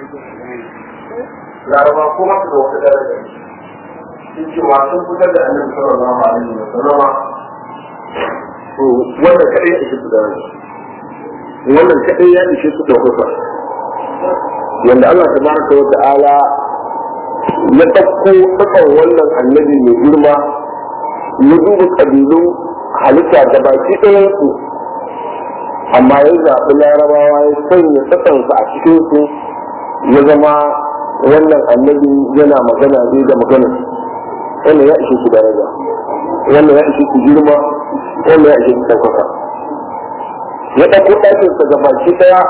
laraba ko masu da wata daraja sun ce wa sun fitar da annabi sallallahu alaihi wa sallama to wannan kadai ya ishe su daraja wannan kadai ya ishe su ɗaukaka yanda Allah tabaraka wa ta'ala ya ɗauko ɗaukar wannan annabi mai girma ya duba ƙabilun halitta da baki ɗayansu amma ya zaɓi larabawa ya sanya tsakansa a cikinsu ya zama wannan annabi yana magana zai da magana wannan ya ishe su daraja wannan ya ishe su girma wannan ya ishe su ɗaukaka ya ɗauko ɗakinsa ga baki ɗaya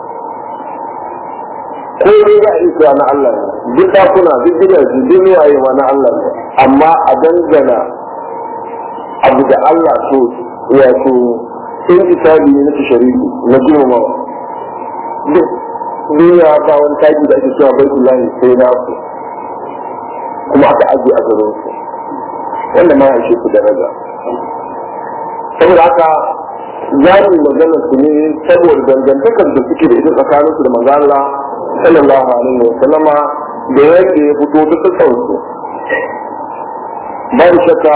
ko ne za a isa na Allah ne duk ɗakuna duk gidaje duk waye ma na Allah ne amma a dangana abu da Allah so wato in isabi ne na shari'i na girmamawa duk duniya ba wani taki da ake cewa bai lahi sai na ku kuma aka ajiye a garin su wanda ma ya ku daraja saboda haka za mu magana su ne saboda dangantakar da suke da ita tsakanin su da manzo Allah sallallahu alaihi wa sallama da yake ya fito ta tsakar su babu shakka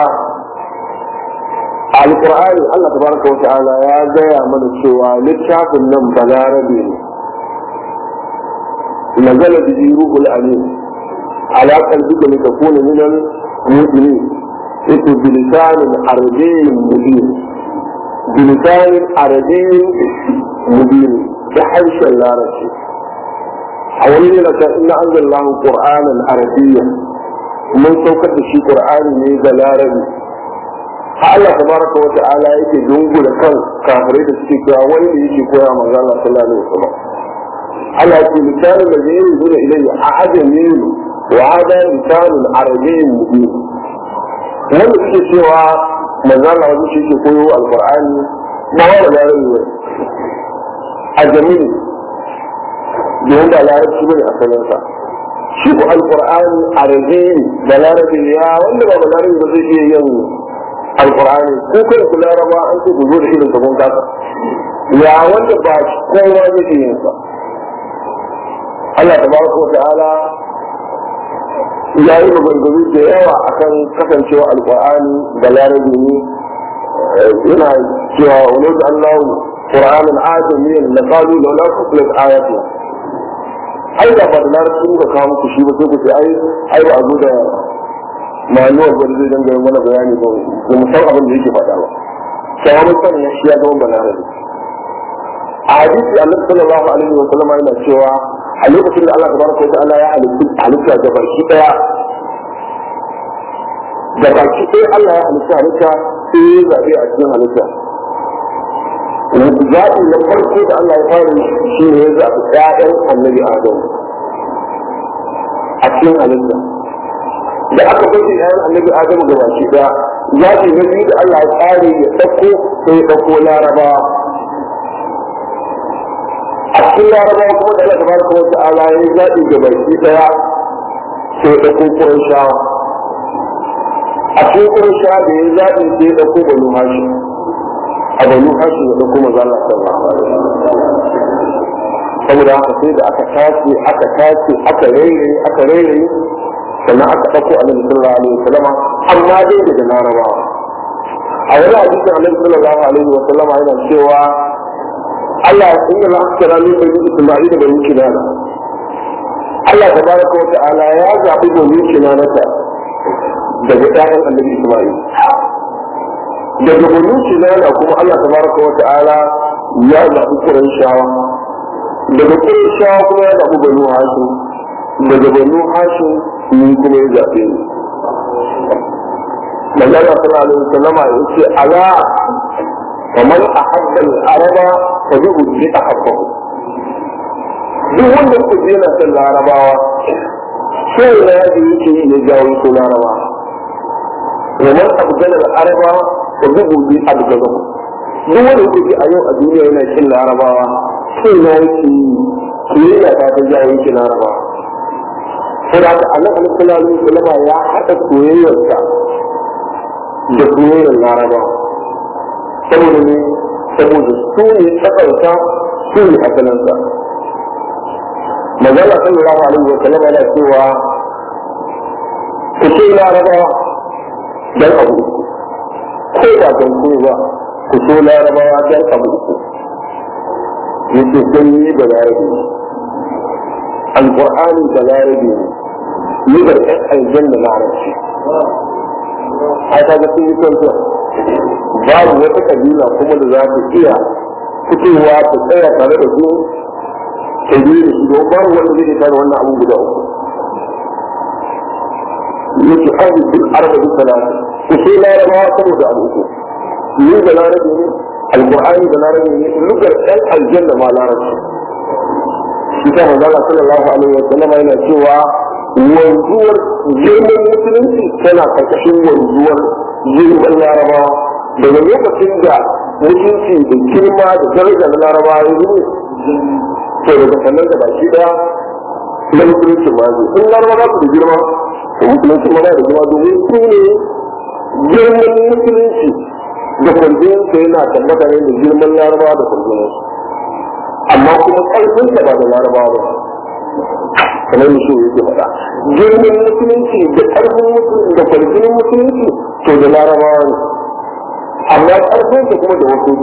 alqur'ani Allah tabaraka wa ta'ala ya gaya mana cewa littafin nan balarabe ne نزل به روح الامين على قلبك لتكون من المؤمنين اسم بلسان عربي مبين بلسان عربي مبين بحرش العربي حوالين لك ان انزل الله قرانا عربيا من سوكت شي قران ne da larabi Allah tabaraka wa ta'ala yake dungu da kan kafirai da suke cewa wani da yake koya manzo Allah sallallahu alaihi wasallam على لسان الذي ينزل إليه أعجمي وهذا لسان عربي مبين wanda suke cewa manzan na wajen shi ke koyo alkur'ani ba wa larabci ne a jami'i domin ba larabci bane a saninsa shi ku alkur'ani a rage da larabci ya wanda ba larabci ba zai iya yin alkur'ani ko kai ku laraba an ce ku zo da irin sabon kasa ya wanda ba kowa zai iya yin sa Allah tabaraka wa ta'ala ya yi maganganu da yawa akan kasancewa alqur'ani da larabi ne yana cewa wani da Allah qur'anin ajamiyan la qalu law la fusilat ayatu ai da ba da larabci ba kawo muku shi ba sai ku ce ai ai ba a zo da manuwar ba zai dangane mana bayani ba ba mu san abin da yake faɗa ba sai wani sanin shi ya zama balarabi a hadisi annabi sallallahu alaihi wa sallam yana cewa a lokacin da Allah tabaraka wa ta'ala ya halitta da baki daya da baki daya Allah ya halitta halitta sai ya zabe a cikin halitta zaɓi na farko da Allah ya fara shi ne ya zaɓi ƴaƴan annabi Adam a cikin halitta da aka bace ƴaƴan annabi Adam da baki daya zaɓi na biyu da Allah ya tsare ya ɗauko sai ya ɗauko larabawa a cikin laraba kuma da Allah tabaraka wa ta'ala ya zaɓi ga baki daya sai da kokorin shawa a cikin kokorin shawa da ya zaɓi sai ya ɗauko banu hashi a banu hashi ya ɗauko maza Allah sallallahu alaihi saboda haka sai da aka tace aka tace aka rairaye aka rairaye sannan aka ɗauko annabi sallallahu alaihi wasallam amma dai daga larabawa a wani hadisin annabi sallallahu alaihi wasallam yana cewa Allah inna la akthara min bani Isma'ila bani Kinana Allah tabaraka wa ta'ala ya zabi bani Kinana ta daga ɗayan Annabi Isma'il daga bani Kinana kuma Allah tabaraka wa ta'ala ya zabi Qurayshawa daga Qurayshawa kuma ya zabi bani Hashim daga bani Hashim ni kuma ya zabe ni Manzo Allah sallallahu alaihi wasallam ya ce ala ومن أحب العرب فبه أحبه duk wanda ku je na san larabawa sai na da yake yi ne jawo ko larabawa domin abu gana da araba da bugu bi abu gaba duk wanda ku ji a yau a duniya yana kin larabawa sai na yake yi kiyayya ta ta jawo yake larabawa sai da Allah sallallahu alaihi wasallam ya haɗa soyayyarsa da soyayyar larabawa saboda ne saboda su ne tsakarsa su ne asalinsa magana sallallahu alaihi wa sallam yana cewa ku ce larabawa dan abu uku ko ba don ko ba ku so larabawa dan abu uku yake sun yi da larabi alqur'ani da larabi ne yi da ɗan aljanna larabci ai kaga sun yi son babu wata kabila kuma da za ta iya fitowa ta tsaya tare da su ta yi da shi don babu wanda zai tare wannan abin guda uku yake aji duk arba duk talata ku sai larabawa saboda abu uku ni da larabi ne alqur'ani da larabi ne lugar ɗan aljanna ma larabci shi ta manzala sallallahu alaihi wa sallam yana cewa wanzuwar girman musulunci tana karkashin wanzuwar girman larabawa daga lokacin da mutunci da girma da daraja na larabawa ya zo to daga sannan da baki daya na musulunci ma zai in larabawa su da girma to musulunci ma da girma domin su ne girman musulunci da kwanjiyarsa yana tabbata ne da girman larabawa da kwanjiyarsa amma kuma ƙarfinsa ba da larabawa ba kamar da shi yake faɗa girman musulunci da ƙarfin musulunci da kwarfinin musulunci to da larabawa ne amma ƙarfin da kuma da wasu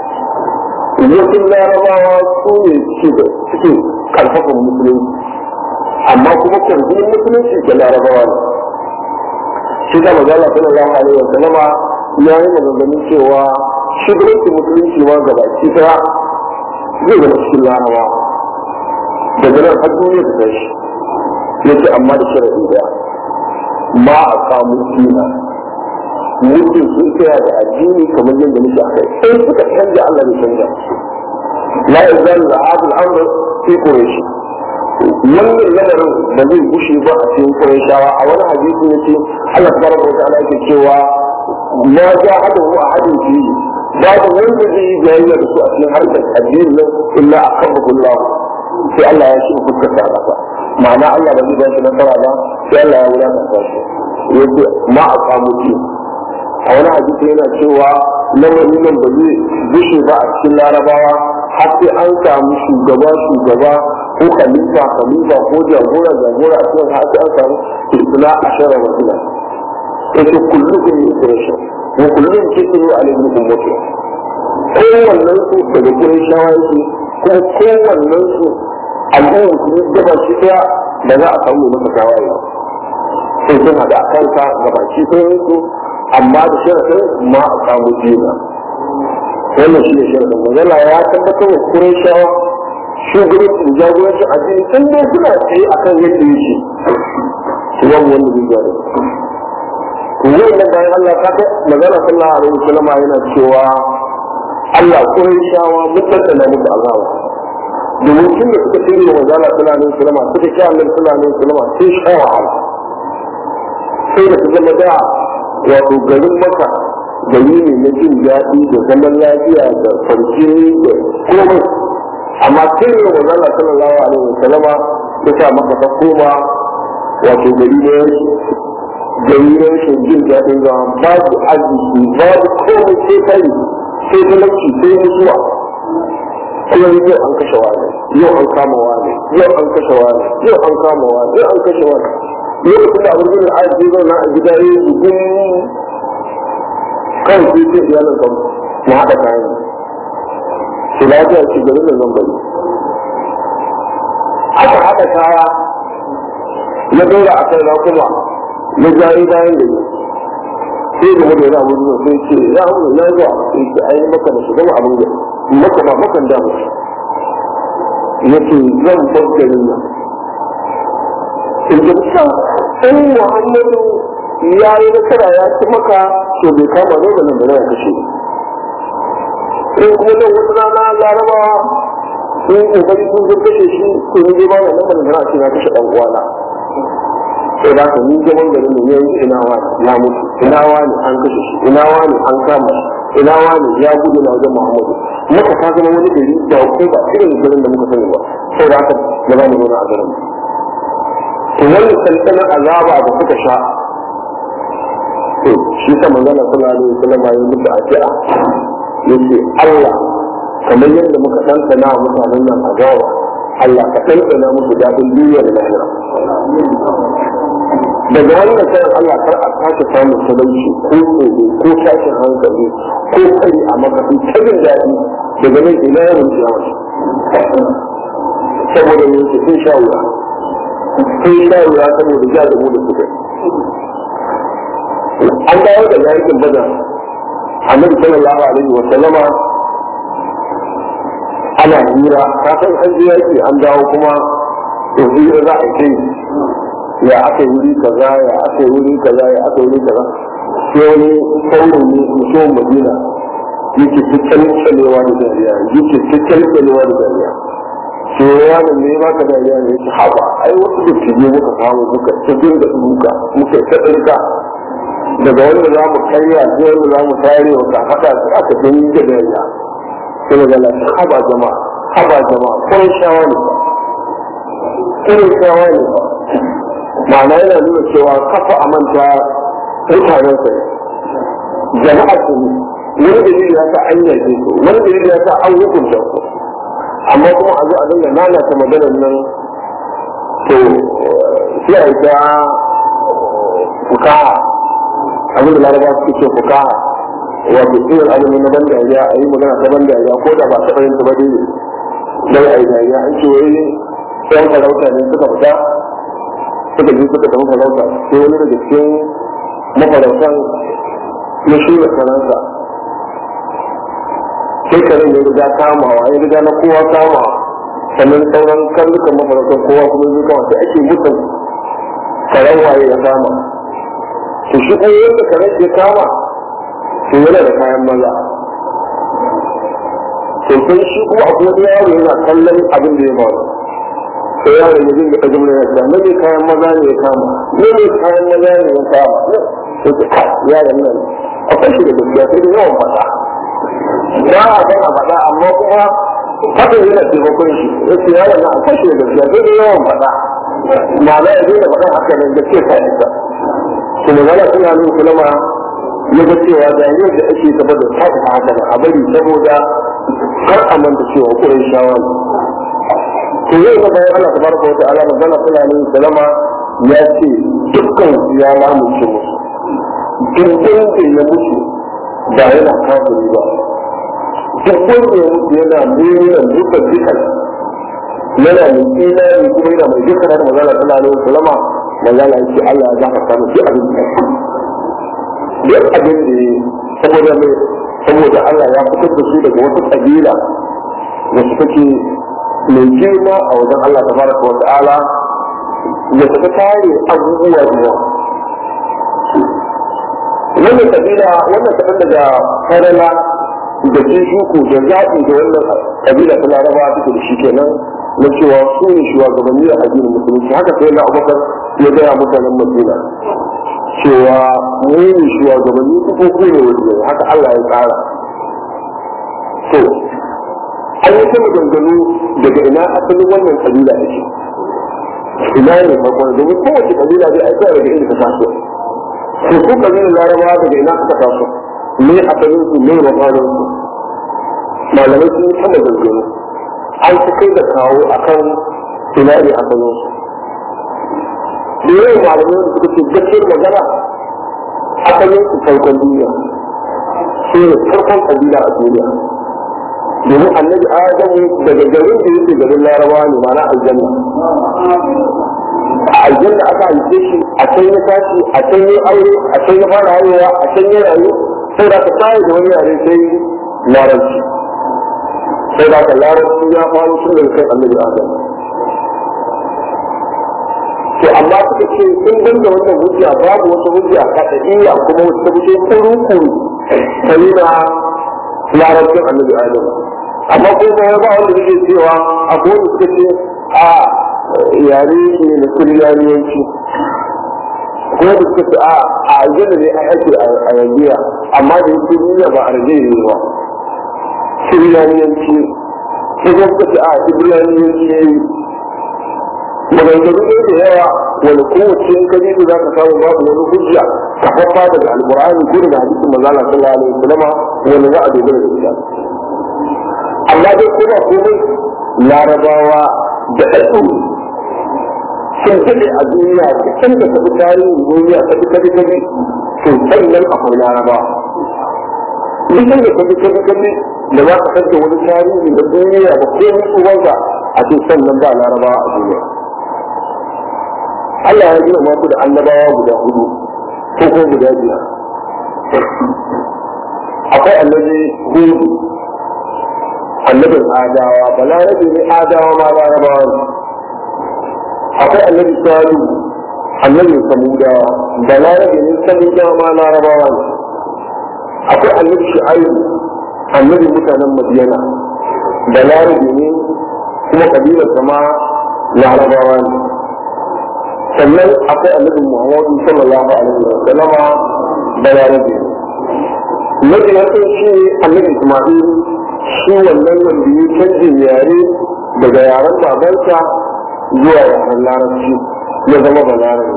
ke wasu larabawa su ne suke da suke ƙarfafan musulunci amma kuma kwarfinin musulunci da larabawa ne shi da magana sallallahu alaihi wa sallama ya yi maganganun cewa shugabancin musulunci ma gabaki ɗaya zai zama cikin larabawa daga nan har duniya ta tashi yace amma da sharadi daya ma a samu dina mutum sun tsaya da addini kamar yadda muke akai sai suka canja Allah bai canja la yazal al amr fi quraish wannan lamarin da zai gushe ba a cikin qurayshawa a wani hadisi yace Allah tabaraka wa ta'ala yake cewa ma ja'alahu ahadun fi babu wanda zai yi jayayya da su a cikin harkar addinin nan illa akabahu sai Allah ya shi fuskar da ƙasa ma'ana Allah ba zai ba shi nasara ba sai Allah ya wulakanta shi yace ma a samu ci a wani hadisi yana cewa lamarin nan ba zai bushe ba a cikin larabawa har sai an samu shugaba shugaba ko khalifa khalifa ko jagora jagora a cikin har sai an samu isla ashara rasula yace kullukum yukrashu wa kullum kitu alayhi ummatu kowannen su daga kurashawa yake kuma kowannen su al'ummar su yi gaba shi daya da za a samu masa tawaye sai sun haɗa a kanka gaba shi ɗayan su amma da sharafin ma a samu jina wannan shi ne sharafin magana ya tabbatar wa kurashawa shugabancin jagorancin addini sun dai suna tsaye a kan yadda yake su wani wanda zai gyara wannan bayan Allah ta ga magana sallallahu alaihi wasallam yana cewa Allah kurashawa mutunta na musu azaba domin tun da suka tsere wa manzala sallallahu alaihi wasallam suka ci annabi sallallahu alaihi wasallam sai sha wahala sai da su zama da wato garin maka gari ne na jin daɗi da zaman lafiya da farce da komai amma sai da manzala sallallahu alaihi wasallam ya sa maka ta koma wato gari ne gari ne rashin jin daɗin zama babu arziki babu komai sai kai sai talauci sai mutuwa kuma yau an kashe wani yau an kama wani yau an kashe wani yau an kama wani yau an kashe wani lokacin da abin yin ayat zai zauna a gida ya yi dubin kan sai sai iyalin kan mu haɗa kayan su lafiya ce garin da zan bari aka haɗa kaya ya dora a kai kuma ya jari bayan da sai da mutum yana abubuwa sai ce ya hau na zuwa sai ce ayi maka da su gama abin gari maka ba makan da mutu ya ce zan bar garin nan in ji kusa in muhammadu ya yi nasara ya ci maka to bai kama ne da nan da ya kashe in kuma nan wata rana larabawa in kokari sun zo kashe shi to ni dai ba na nan da na ce na kashe dan uwana sai da ni zaman garin ne yanzu ina wani ya mutu ina wani an kashe shi ina wani an kama shi ina wani ya gudu na wajen muhammadu muka ta zama wani gari da ko ba irin garin da muka sani ba sai da haka da za mu zauna a garin to wani sansanin azaba da suka sha to shi sa manzana sallallahu alaihi wasallam ya musu addu'a yace Allah kamar yadda muka tantana mutanen nan azaba Allah ka ɗanɗana musu daɗin duniya da lahira daga wannan kayan Allah kar a sake samun talauci ko tsoro ko tashin hankali ko kari a makafi ta jin daɗi daga nan ina yawan jiyawa saboda ne su sun sha wuya sun sha wuya saboda ja da mu da suka an dawo da yakin bada annabi sallallahu alaihi wa sallama ana hira kafin an je yaki an dawo kuma to hira za a kai ya aka yi wuri kaza ya aka yi wuri kaza ya aka yi wuri kaza sai wani saurin ne mutumin madina yake cikin tsalewa da dariya yake cikin tsalewa da dariya sai wani ne ba ka dariya ne yake haɓa ai wasu da tije muka samu muka cikin da duka muka ta ɗinka daga wanda za mu karya sai wanda za mu tare wa kafaɗa sai aka gani da dariya sai mu gana haba jama'a haba jama'a kawai shawa ne ba kawai shawa ne ba ma'ana yana nuna cewa kafa a manta mutanen sa jama'a su ne wani dalili ya sa an yake su wani dalili ya sa an hukunta su amma kuma a zo a dinga lalata maganar nan to sai a yi ta fukaha abin da laraba suke ce fukaha wato irin abin na ban dariya a yi magana ta ban dariya ko da ba ta fahimta ba dai dai a yi dariya an ce wai yan farauta ne suka fita suka je suka tafi farauta sai wani daga cikin mafarautan ya shirya karansa sai karen ya riga kamawa ya riga na kowa kama sannan sauran karnukan mafarautan kowa kuma zai kama sai ake mutum karen waye ya kama to shi kuma yadda karen ya kama to yana da kayan maza to sai shi kuma akwai wani yaro yana kallon abin da ya faru sai yaro ya dinga ɗaga mana ya ce mai kayan maza ne ya kama mai kayan maza ne ya kama sai ta kai yaron nan akwai shi da gaskiya sai da yawan faɗa ba a san a faɗa amma kuma haka yana taimakon shi ya ce yaron nan akwai shi da gaskiya sai da yawan faɗa ma'ana ya daina faɗa haka nan da ke sa ita to magana suna nuna kulama ya ga cewa da yadda ake gaba da ta haka nan a bari saboda kar a manta cewa kurai shawa ne to zai ga bayan Allah tabaraka wa ta'ala magana sallallahu alaihi wasallama ya ce dukkan ya lamunce musu dukkan da ya mutu ba yana kafiri ba dukkan da ya mutu yana mu'minan duka dukan yana mai imani kuma yana mai dukkan da magana sallallahu alaihi wasallama magana ya ce Allah ya gafarta mu duk abin da duk abin da saboda mai saboda Allah ya fitar da su daga wata kabila wacce take mai girma a wajen Allah ta baraka wa ta'ala ya tafi kare abubuwa da yawa. Wannan kabila wannan kaɗan daga farala da shuku da zaɓi da wannan kabila ta laraba take da shi kenan na cewa su ne shugabanni a addinin musulunci haka sai na abubakar ya gaya mutanen madina cewa mu ne shugabanni ko ku ne wajen haka Allah ya tsara. To, an yi sama dangane daga ina asalin wannan kabila da shi ina ne farkon domin kowace kabila zai aika daga inda ta taso to su kabilan larabawa daga ina suka taso me asalin su me mafarin su malamai sun yi sama dangane an fi kai da kawo akan ina ne asalin su da yawan malamai da suka ce gaskiyar magana asalin su farkon duniya su ne farkon kabila a duniya domin annabi adamu daga garin da yake garin larabawa ne mana aljanna a aljanna aka haife shi a can ya tashi a can ya aure a can ya fara haihuwa a can ya rayu sai da ka tayi da wani yare sai larabci sai da ka larabci ya faru tun daga kai annabi adamu to amma suka ce in banda wannan hujja babu wata hujja kaɗaɗiya kuma wata fito kuru-kuru ta yi na larabcin annabi adamu amma ko ba ya ba wanda yake cewa a kowane suka ce a yare ne na kuryaniyanci ko da suka ce a a aljanna ne a ake a yanzu amma da yake duniya ba a rage ne ba kuryaniyanci ko kuma suka ce a ibraniyanci ne maganganu ne da yawa wani kowace in kaji da za ka samu babu wani hujja ka fafa daga alkur'ani ko daga hadisin manzala sallallahu alaihi wasallam wani za a dogara da ita amma dai kuma komai larabawa da ɗaɗɗu sun daɗe a duniya da can da tafi tarihin duniya ta fi kabi kabi to sannan akwai laraba duk da kabi kabi kabi da za ka kanta wani tarihi na duniya da ko mutu wanda a ce sannan ba laraba a duniya Allah ya gina maku da annabawa guda hudu ko ko guda biyar akwai annabi hudu annabin adawa balarabe ne adawa ma larabawa ne akwai annabi salu annabi samudawa balarabe ne samudawa ma larabawa ne akwai annabi shu'aibu annabi mutanen madiyana balarabe ne kuma kabilar sama larabawa ne sannan akwai annabi muhammadu sallallahu alaihi wa sallama balarabe ne Nabi ya san shi annabi Ismail shi wannan wanda ya canjin yare daga yaren babansa zuwa yaren larabci ya zama balarabe.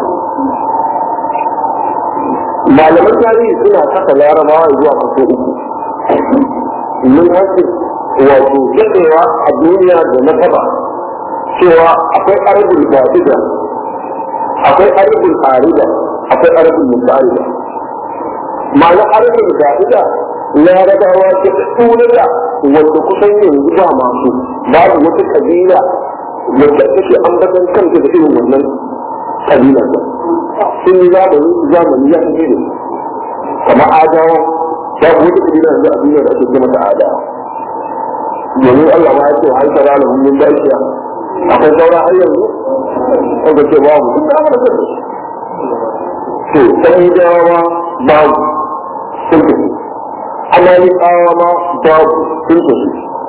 Malaman tarihi suna kasa larabawa zuwa kaso uku. Mun haske wato daɗewa a duniya da na taba cewa akwai arabul batida akwai arabul arida akwai arabul musa'ida ma'ana arabul batida larabawa ta tsura da wanda kusan yanzu ba masu babu wata kabila wanda take ambatan kanta da irin wannan kabila ba sun yi zamani zamani ya fi ne kamar adawa babu wata kabila yanzu a duniya da ake ce mata adawa domin Allah ma ya ce har tara da mun dakiya akwai saura har yanzu wanda ce babu duk da amana da su to sai dawa babu sun tafi amalikawa ma babu sun tafi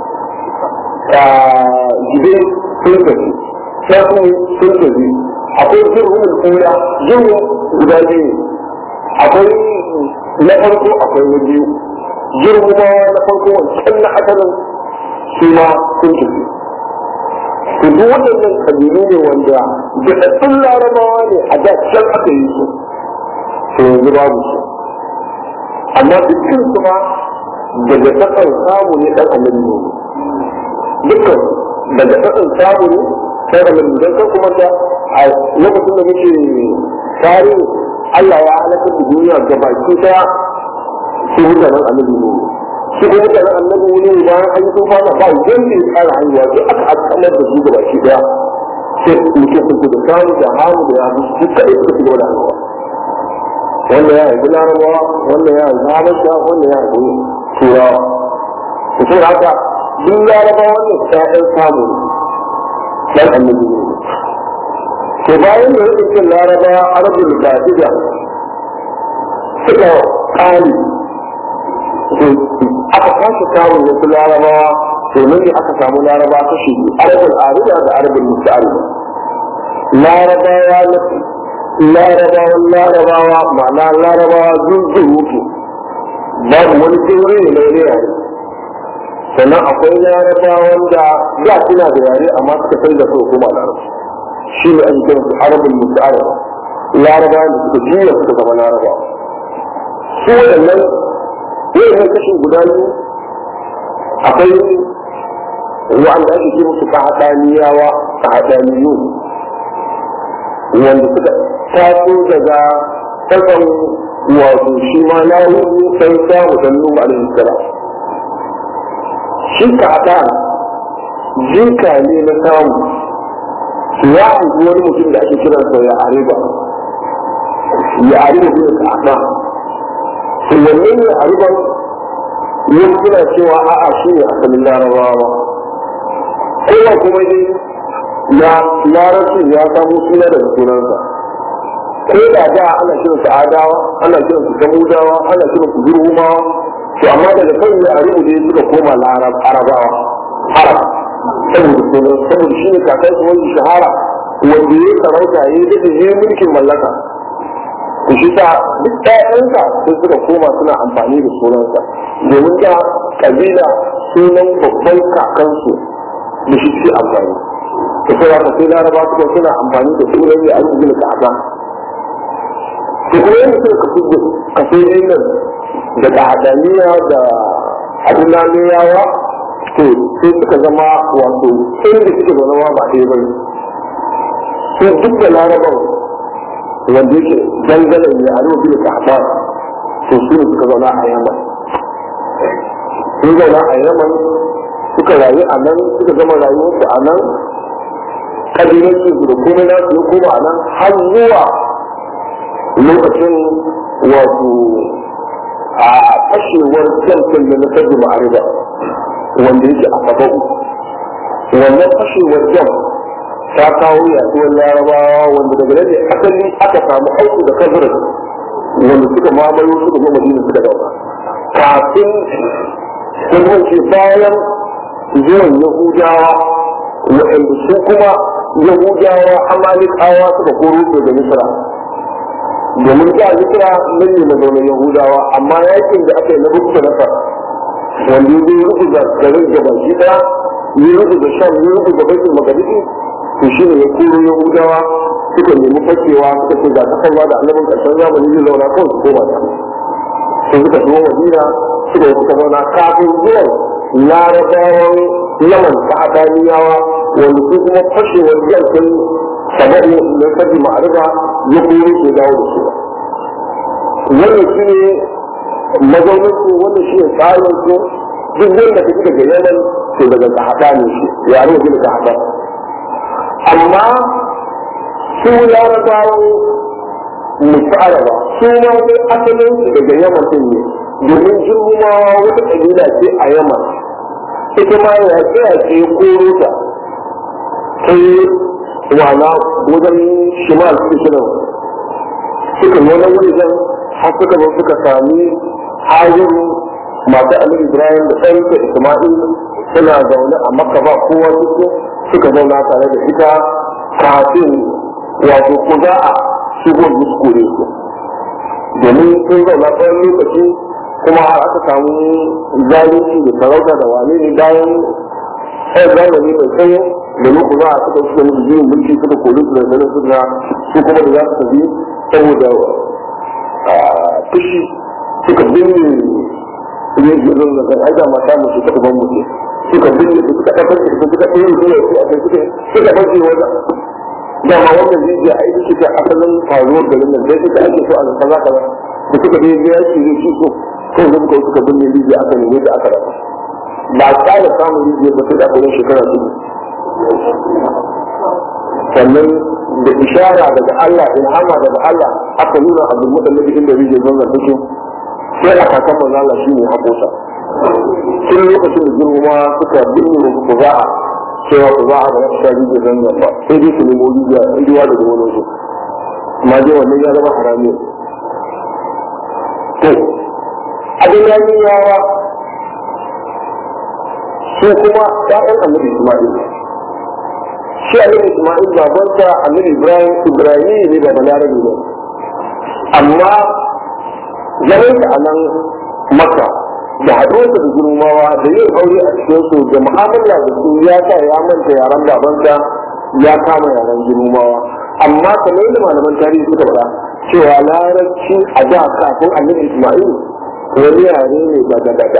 gibe sun tafi shafi sun tafi akwai jirgin tsira jirgin guda biyu akwai na farko akwai na biyu jirgin ma na farko wancan na asalin su ma sun tafi to duk waɗannan kabilu ne wanda daɗaɗɗun larabawa ne a da can aka yi su to yanzu babu su amma dukkan su ma daga tsakan samu ne ɗan annabi ne dukkan daga tsakan samu ne sai da mun dan kan kuma da a lokacin da muke tarihi Allah ya halaka da duniya gabaki daya su mutanen annabi ne su kuma mutanen annabi ne bayan an yi tufa ba ba wanda ya kara haihuwa sai aka akamar da su gabaki daya sai muke sun da samu da hamu da ya su kaɗai suka ci gaba da haihuwa wanda ya haifi larabawa wanda ya haifi habasha wanda ya haifi turawa da sun haka duk larabawa wannan ƴaƴan samu dan annabi ne to bayan da yake cin larabawa arabul batija suka kali to aka kashe kawo wasu larabawa to nan ne aka samu laraba ta shi arabul arida da arabul musta'arida larabawa na larabawan larabawa ma'ana larabawa zuzzurutu babu wani tsere ne mai yare sannan akwai larabawan da da suna da yare amma suka canza su kuma larabci shi ne ake kiransu arabul musta'arida larabawan da suka juya suka zama larabawa su waɗannan yau ne kashin guda biyu akwai wa'anda ake ce musu ka haɗaniyawa ka haɗaniyu wanda suka taso daga kasan wato shi ma na hudu sai samu dan nuhu alaihi salam shi ka haɗa jinka ne na samu ya haifi wani mutum da ake kiransa ya ariba ya ariba ne ka haɗa to wanne ne ariban yin suna cewa a'a shi ne asalin larabawa kowa kuma dai na larabci ya samu suna daga sunansa ko da da ana kiran su adawa ana kiran su samudawa ana kiran su zurhumawa to amma daga kan ya aribu ne suka koma larab arabawa arab saboda sunan saboda shi ne kakan su wani shahara wanda ya sarauta ya yi da ya mulkin mallaka to shi ta duk ɗayansa sai suka koma suna amfani da sunansa domin da kabila sunan babban kakansu da shi ke amfani to sai haka sai laraba suka suna amfani da sunan ya aiki gina kaka to kuma yadda suka kasu kaso nan daga hadaniya da adinaniyawa to sai suka zama wato inda suke zaune ma ba ɗaya bane sai duk da laraban wanda yake dangane ne a rubutu da kahaba to su ne suka zauna a yaman sun zauna a yaman suka rayu a nan suka zama rayuwarsu a nan kabilanci su da komai na su koma a nan har zuwa lokacin wato a fashewar jamfin da na sabbi ma'ariba wanda yake a sabau wannan fashewar jam ta kawo yaduwar larabawa wanda daga nan ne asali aka samu auku da kazirin wanda suka mamayo suka zo madina suka daura kafin sun wuce bayan zuwan yahudawa waɗanda su kuma yahudawa amalikawa suka koro su da misra domin da misra nan ne mazaunin yahudawa amma yakin da aka yi na bukta nasa wanda ya zai rubuta garin da baki ɗaya ya rubuta shan ya rubuta baitul magharibi to shi ne ya koro yahudawa suka nemi fakewa suka ce ga kasarwa da annabin ƙarshen zamani zai zauna kawai su koma ta sai suka zo madina suka yi suka zauna kafin zuwan larabawan yaman ta adaniyawa wanda su kuma fashewar yankin sabari na sabi ma'arifa ya kuma ke dawo da su wannan shi ne mazaunin su wannan shi ne tsarin su duk wanda ka daga yaman to daga kahada ne shi yare ne daga kahada amma su larabawan mutaraba su ma dai asalin su daga yaman din ne domin jirgumawa wata kabila ce a yaman ita ma ya ce ya ce koro ta sai wana wajen shimal suke shirin suka nuna wajen har suka zo suka sami hajiru masu alim ibrahim da ɗansa isma'il suna zaune a makka ba kowa suke suka zauna tare da ita kafin wato ku za a shigo muskure su domin sun zauna tsawon lokaci kuma har aka samu zalunci da sarauta da wane ne bayan ɗaya zamani mai tsawo da muku za a suka suka musu jirin mulki suka koli su da zanen su na su kuma da za su tafi saboda fushi suka binne yin jirin da kan aida mata musu suka ban mutu suka binne su suka ɗaukar su suka ɗaya su ne su a kai suka suka bace wajen dama wannan jijiya a ita ce asalin faruwar garin nan sai suka ake so a zaka za ka da suka dai ya ce zai ci so kan zama kawai suka binne rijiya aka neme da aka rasa ba a tsara samun rijiya ba sai da aka yi shekara dubu sannan da ishara daga Allah ilhama daga Allah aka nuna abdul mutallabi inda rijiyar zanzan take sai a kakan manzo Allah shine hakosa tun lokacin da girma suka binne ku za'a cewa ku za'a ba za rijiyar zanzan ba sai dai su nemo rijiya rijiya daga wani su amma dai wannan ya zama harami to abin yawa su kuma ƴaƴan annabi Isma'il shi annabi Isma'il babansa annabi Ibrahim Ibrahim ne ba balarabe ne amma zaman a nan Makka da haɗuwarsa da girmawa da yin aure a cikin su da mu'amala da su ya sa ya manta yaran babansa ya kama yaran girmawa amma kamar yadda malaman tarihi suka faɗa cewa larabci a da kafin annabi Isma'il wani yare ne daga daga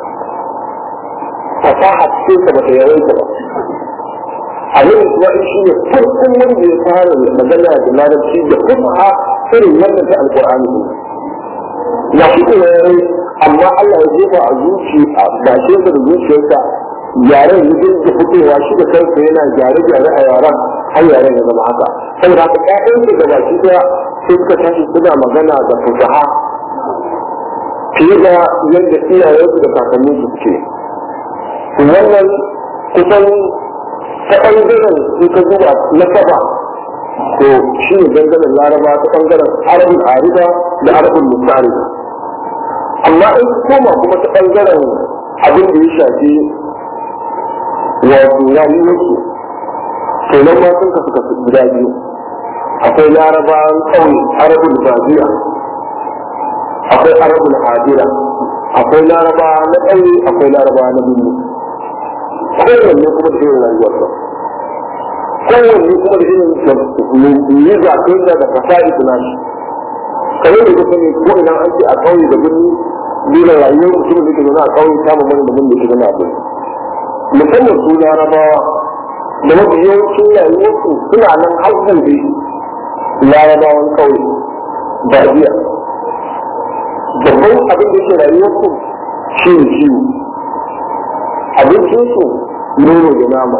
fasaha cikin sa bata yawaita ba abin Isma'il shi ne farkon wanda ya fara magana da larabci da fasaha irin wannan ta alƙur'ani ne ya shi kuma yayi amma Allah ya jefa a zuci a bashin da zuciyarsa yaren ya dinga fitowa shi da kansa yana gyare-gyare a yaren har yaren ya zama haka saboda haka ƴaƴansu da baki ɗaya sai suka tashi suna magana da fasaha fiye da yadda iyayensu da kakanninsu suke wannan kusan ta ɓangaren in ka duba na saba to shi ne dangane laraba ta ɓangaren arabin arida da arabin musari amma in koma kuma ta ɓangaren abin da ya shafi wato rayuwarsu to nan ma sun kasu kasu guda biyu akwai larabawan ƙauye arabin baziya akwai arabin hadira akwai laraba na ƙauye akwai laraba na birni kowanne kuma da irin rayuwarsa kowanne kuma da irin yi zaɓen da da fasa'i suna shi kamar da kuka ne ko ina an ce a ƙauye da birni dole rayuwar mutum da ke zaune a ƙauye ta mamman da mun da ke zaune a birni musamman su larabawa da mafi yawancin rayuwarsu suna nan har gobe larabawan kauye ba biya babban abin da yake rayuwarsu shi ne ciwo abincinsu nono da nama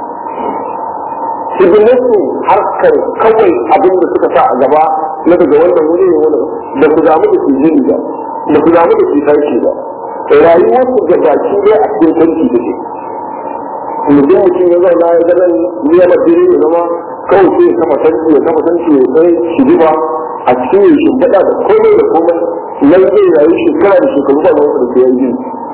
hidimarsu harkar kawai abin da suka sa a gaba na daga wannan wuri ne wani da su damu da su jini ba da su damu da su sarki ba rayuwarsu ga baki dai a cikin sarki da ke mutum mutum ya zauna ya ganin niyar jini ya zama kawai sai ya kama sarki ya kama sarki ya kai shi ba a cikin yin shimfiɗa da komai da komai nan zai rayu shekara da shekaru ba wanda da ke yanzu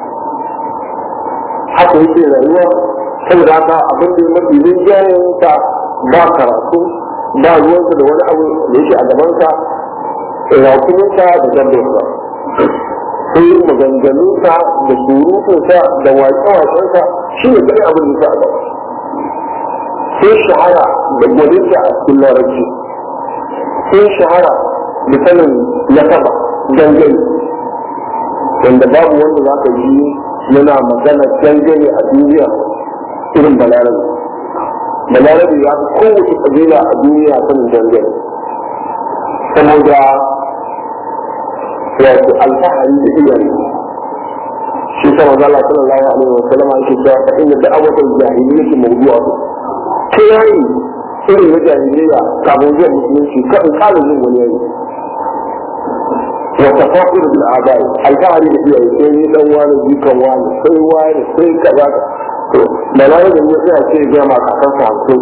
haka yake rayuwa saboda haka abin da mafi rinjayen ta ba karatu ba ruwansa da wani abu da yake a gabansa rakuninsa da dabbarsa sai maganganunsa da surutunsa da waƙe-waƙensa shi ne kai abin da a gaba sai shahara da gwaninsa a cikin larabci sai shahara da sanin nasaba dangane wanda babu wanda za ka yi yana magana dangane a duniya irin balarabe balarabe ya fi kowace kabila a duniya sanin dangane saboda wato alfahari da iyaye shi ta maza Allah sallallahu alaihi wa sallam yake cewa fa inna da'awatul jahiliyyati mawdu'atu kai irin na jahiliya kafin zuwa musulunci kan kala jin wani yayi wa tafaqir bil abai alfahari da iyaye sai ni dan wani jikan wani sai wani sai kaza to da na da ne sai ce ga ma kakan sa hamsin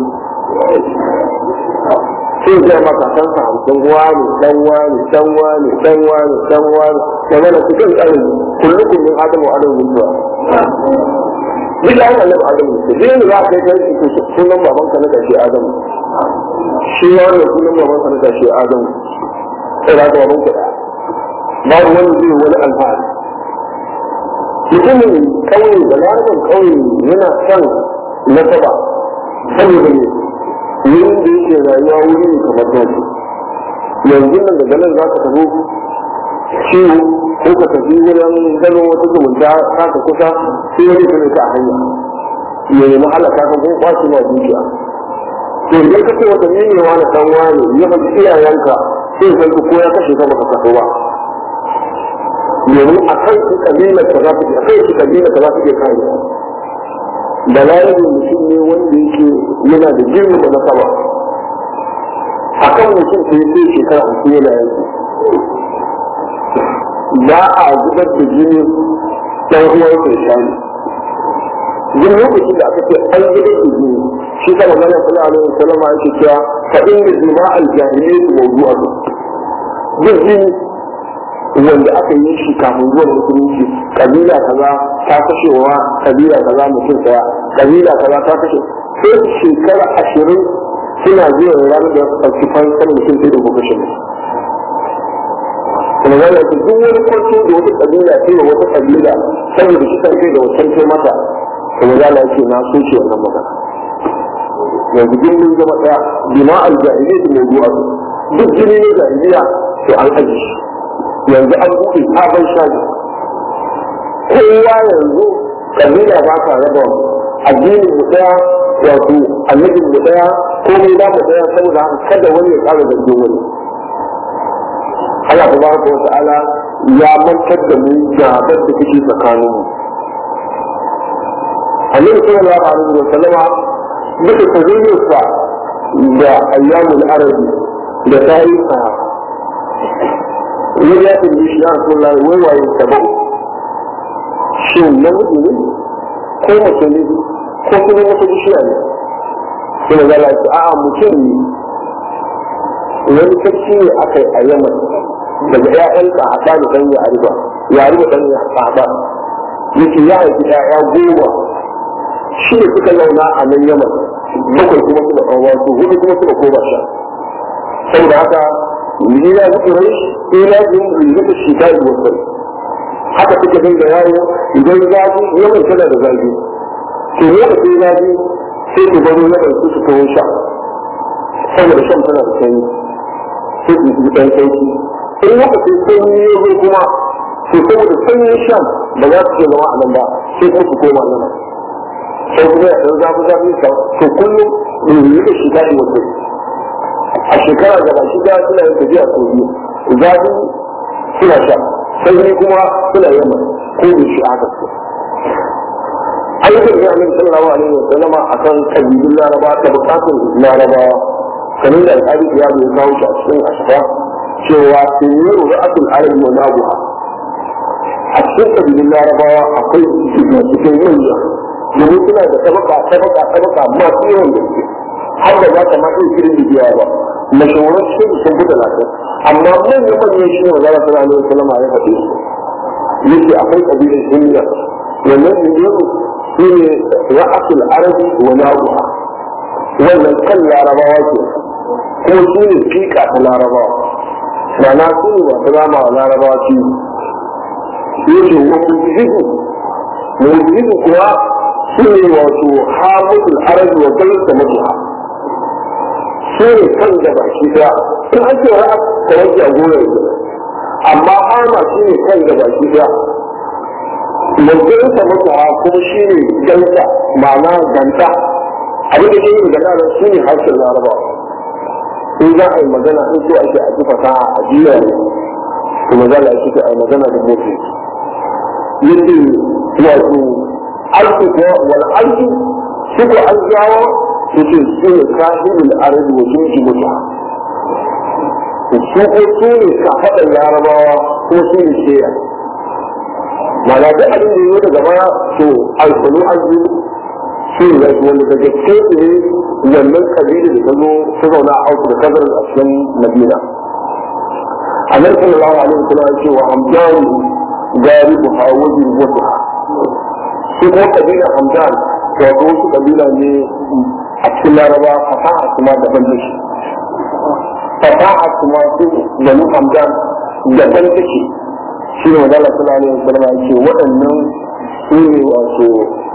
sai ga ma kakan sa hamsin wani dan wani dan wani dan wani dan wani kaga da cikin tsarin kullukum min adamu adamu mutuwa duk da haka annabi adamu ne duk da za ka kai kai sunan babanka na kashe adamu shi ma wannan sunan babanka na kashe adamu sai da babanka da babu wani zai wani alfahari mutumin kauye da larabar kauye yana son nasaba saboda ne wurin da yake rayuwa wuri ne kamar nasu yanzu nan daga nan za ka tafi ciwo ko ka tafi wurin gano wata zumunta ka ka kusa sai wani ka ka a hanya ya nemi halaka ka kuma kwashi ma dukiya to idan ka ce wata ne wani dan wani ya faɗi iyayenka sai san ko ya kashe ka baka kaso ba domin a kan su kabilar ka za su a kan su kabilar ka za su iya kare da lalibin mutum ne wanda yake yana da girma da nasaba a kan mutum sai sai shekara hamsin yana yanzu ba a zubar da jini ɗan uwan sai shani duk lokacin da aka ce an zubar da jini shi ta magana sallallahu alaihi wasallam yake cewa fa inna jima'al jahiliyyah mawdu'atu duk jini wanda aka yi shi kafin zuwa musulunci kabila kaza ta kashewa kabila kaza mutum daya kabila kaza ta kashe sai shekara ashirin suna zuwa ranar da ɗauki fansar mutum sai da ko kashe mutum kuma zai yake duk wani kwanci da wata kabila ce da wata kabila saboda shi kai da wancan ce mata kuma za a ce na so ce wannan magana yanzu duk mun zama ɗaya bima al-jahiliyyah mawdu'a duk jini ne jahiliya to an aji shi yanzu an buɗe sabon shaji kowa yanzu kabila ba ka raba addinin mu daya wato annabin mu daya komai ba mu daya saboda haka kada wani ya ƙara zargin wani Allah tabaraka wa ta'ala ya mantar da mu gabar da kake tsakanin mu Annabi sallallahu alaihi wa sallama duka tazayyusa da ayyamul arabi da tarihi wani ya tambaye shi ya rasu lai wai waye sabau shin namiji ne ko mace ne ko kuma wata bishiya ne sai na zala ce a'a mutum ne wani sarki ne aka yi a yaman daga ƴaƴan haɗa da ɗan yariba yariba ɗan haɗa yake ya haifi ƴaƴa goma shi ne suka zauna a nan yaman bakwai kuma suka ɗan wasu hudu kuma suka koma sha saboda haka لإلى قريش إلى رزق الشتاء والصيف haka suka dinga yawo idan zafi yawan tana da zafi to lokacin zafi sai ku baro na ɗauki su kawo sha saboda shan tana da sanyi sai ku yi ɗan sauki in lokacin sanyi ya zo kuma to saboda sanyin shan ba za su ke zama a nan ba sai kuma su koma nan sai kuma ya ɗan zafi zafi ka to kullum ne yi da shi daɗi wata a shekara gaba shi da suna yin tafiya sau biyu zafi suna sha sai kuma suna yamma ko da shi haka su ayyukan ya min sallallahu alaihi wa sallama akan kabilun laraba da bukatun larabawa kamar da alƙali ya bai kawo shi a cikin ashafa cewa sirru ra'atul arabi wa nabuha a cikin kabilun larabawa akwai shiga cikin manya domin suna da tabaka tabaka tabaka masu yawan gaske har da za ta ma iya kirin da biya ba mashawarar cikin sun fi talatin amma manyan manyan shi ne wa zara sallallahu alaihi wa sallama ya faɗi su yake akwai kabilan himya wannan himyatu shi ne ra'asul arabi wa nabuha wannan kan larabawa ke kuma shi ne fika ta larabawa ma'ana su ne masu rama wa larabawa ci yake wani jihu mai jihu kuwa shi ne wato hamudul arabi wa gaisa mutuha shi ne kan da baki daya in an ce ra'a kamar ki a gona yanzu amma hama shi ne kan da baki daya Mutum ta mutu ha kuma shi ne ganta ma'ana ganta abin da ke yi da nan shi ne harshen laraba in za a yi magana in so ake a ji fasaha a jiya ne to magana ake ce a yi magana da mutu yadda wato alku ko wal alku shi ko an jawo yake su ne kahimin arabi wa jinji mutu su ko su ne kafaɗan larabawa ko su ne sheya mana da abin da yi daga baya to alkulu azu shi ne zai wanda daga cikin ne wannan kabila da ta zo ta zauna a auku da kazar a cikin madina a nan sallallahu alaihi wasallam ya ce wa hamdan gari bu hawajin wata shi kuma kabila hamdan to wato wasu kabila ne a cikin laraba fasaha kuma daban da shi fasaha kuma su banu hamdan daban da shi shi ne wadala sallallahu alaihi wasallam ya ce waɗannan su ne wato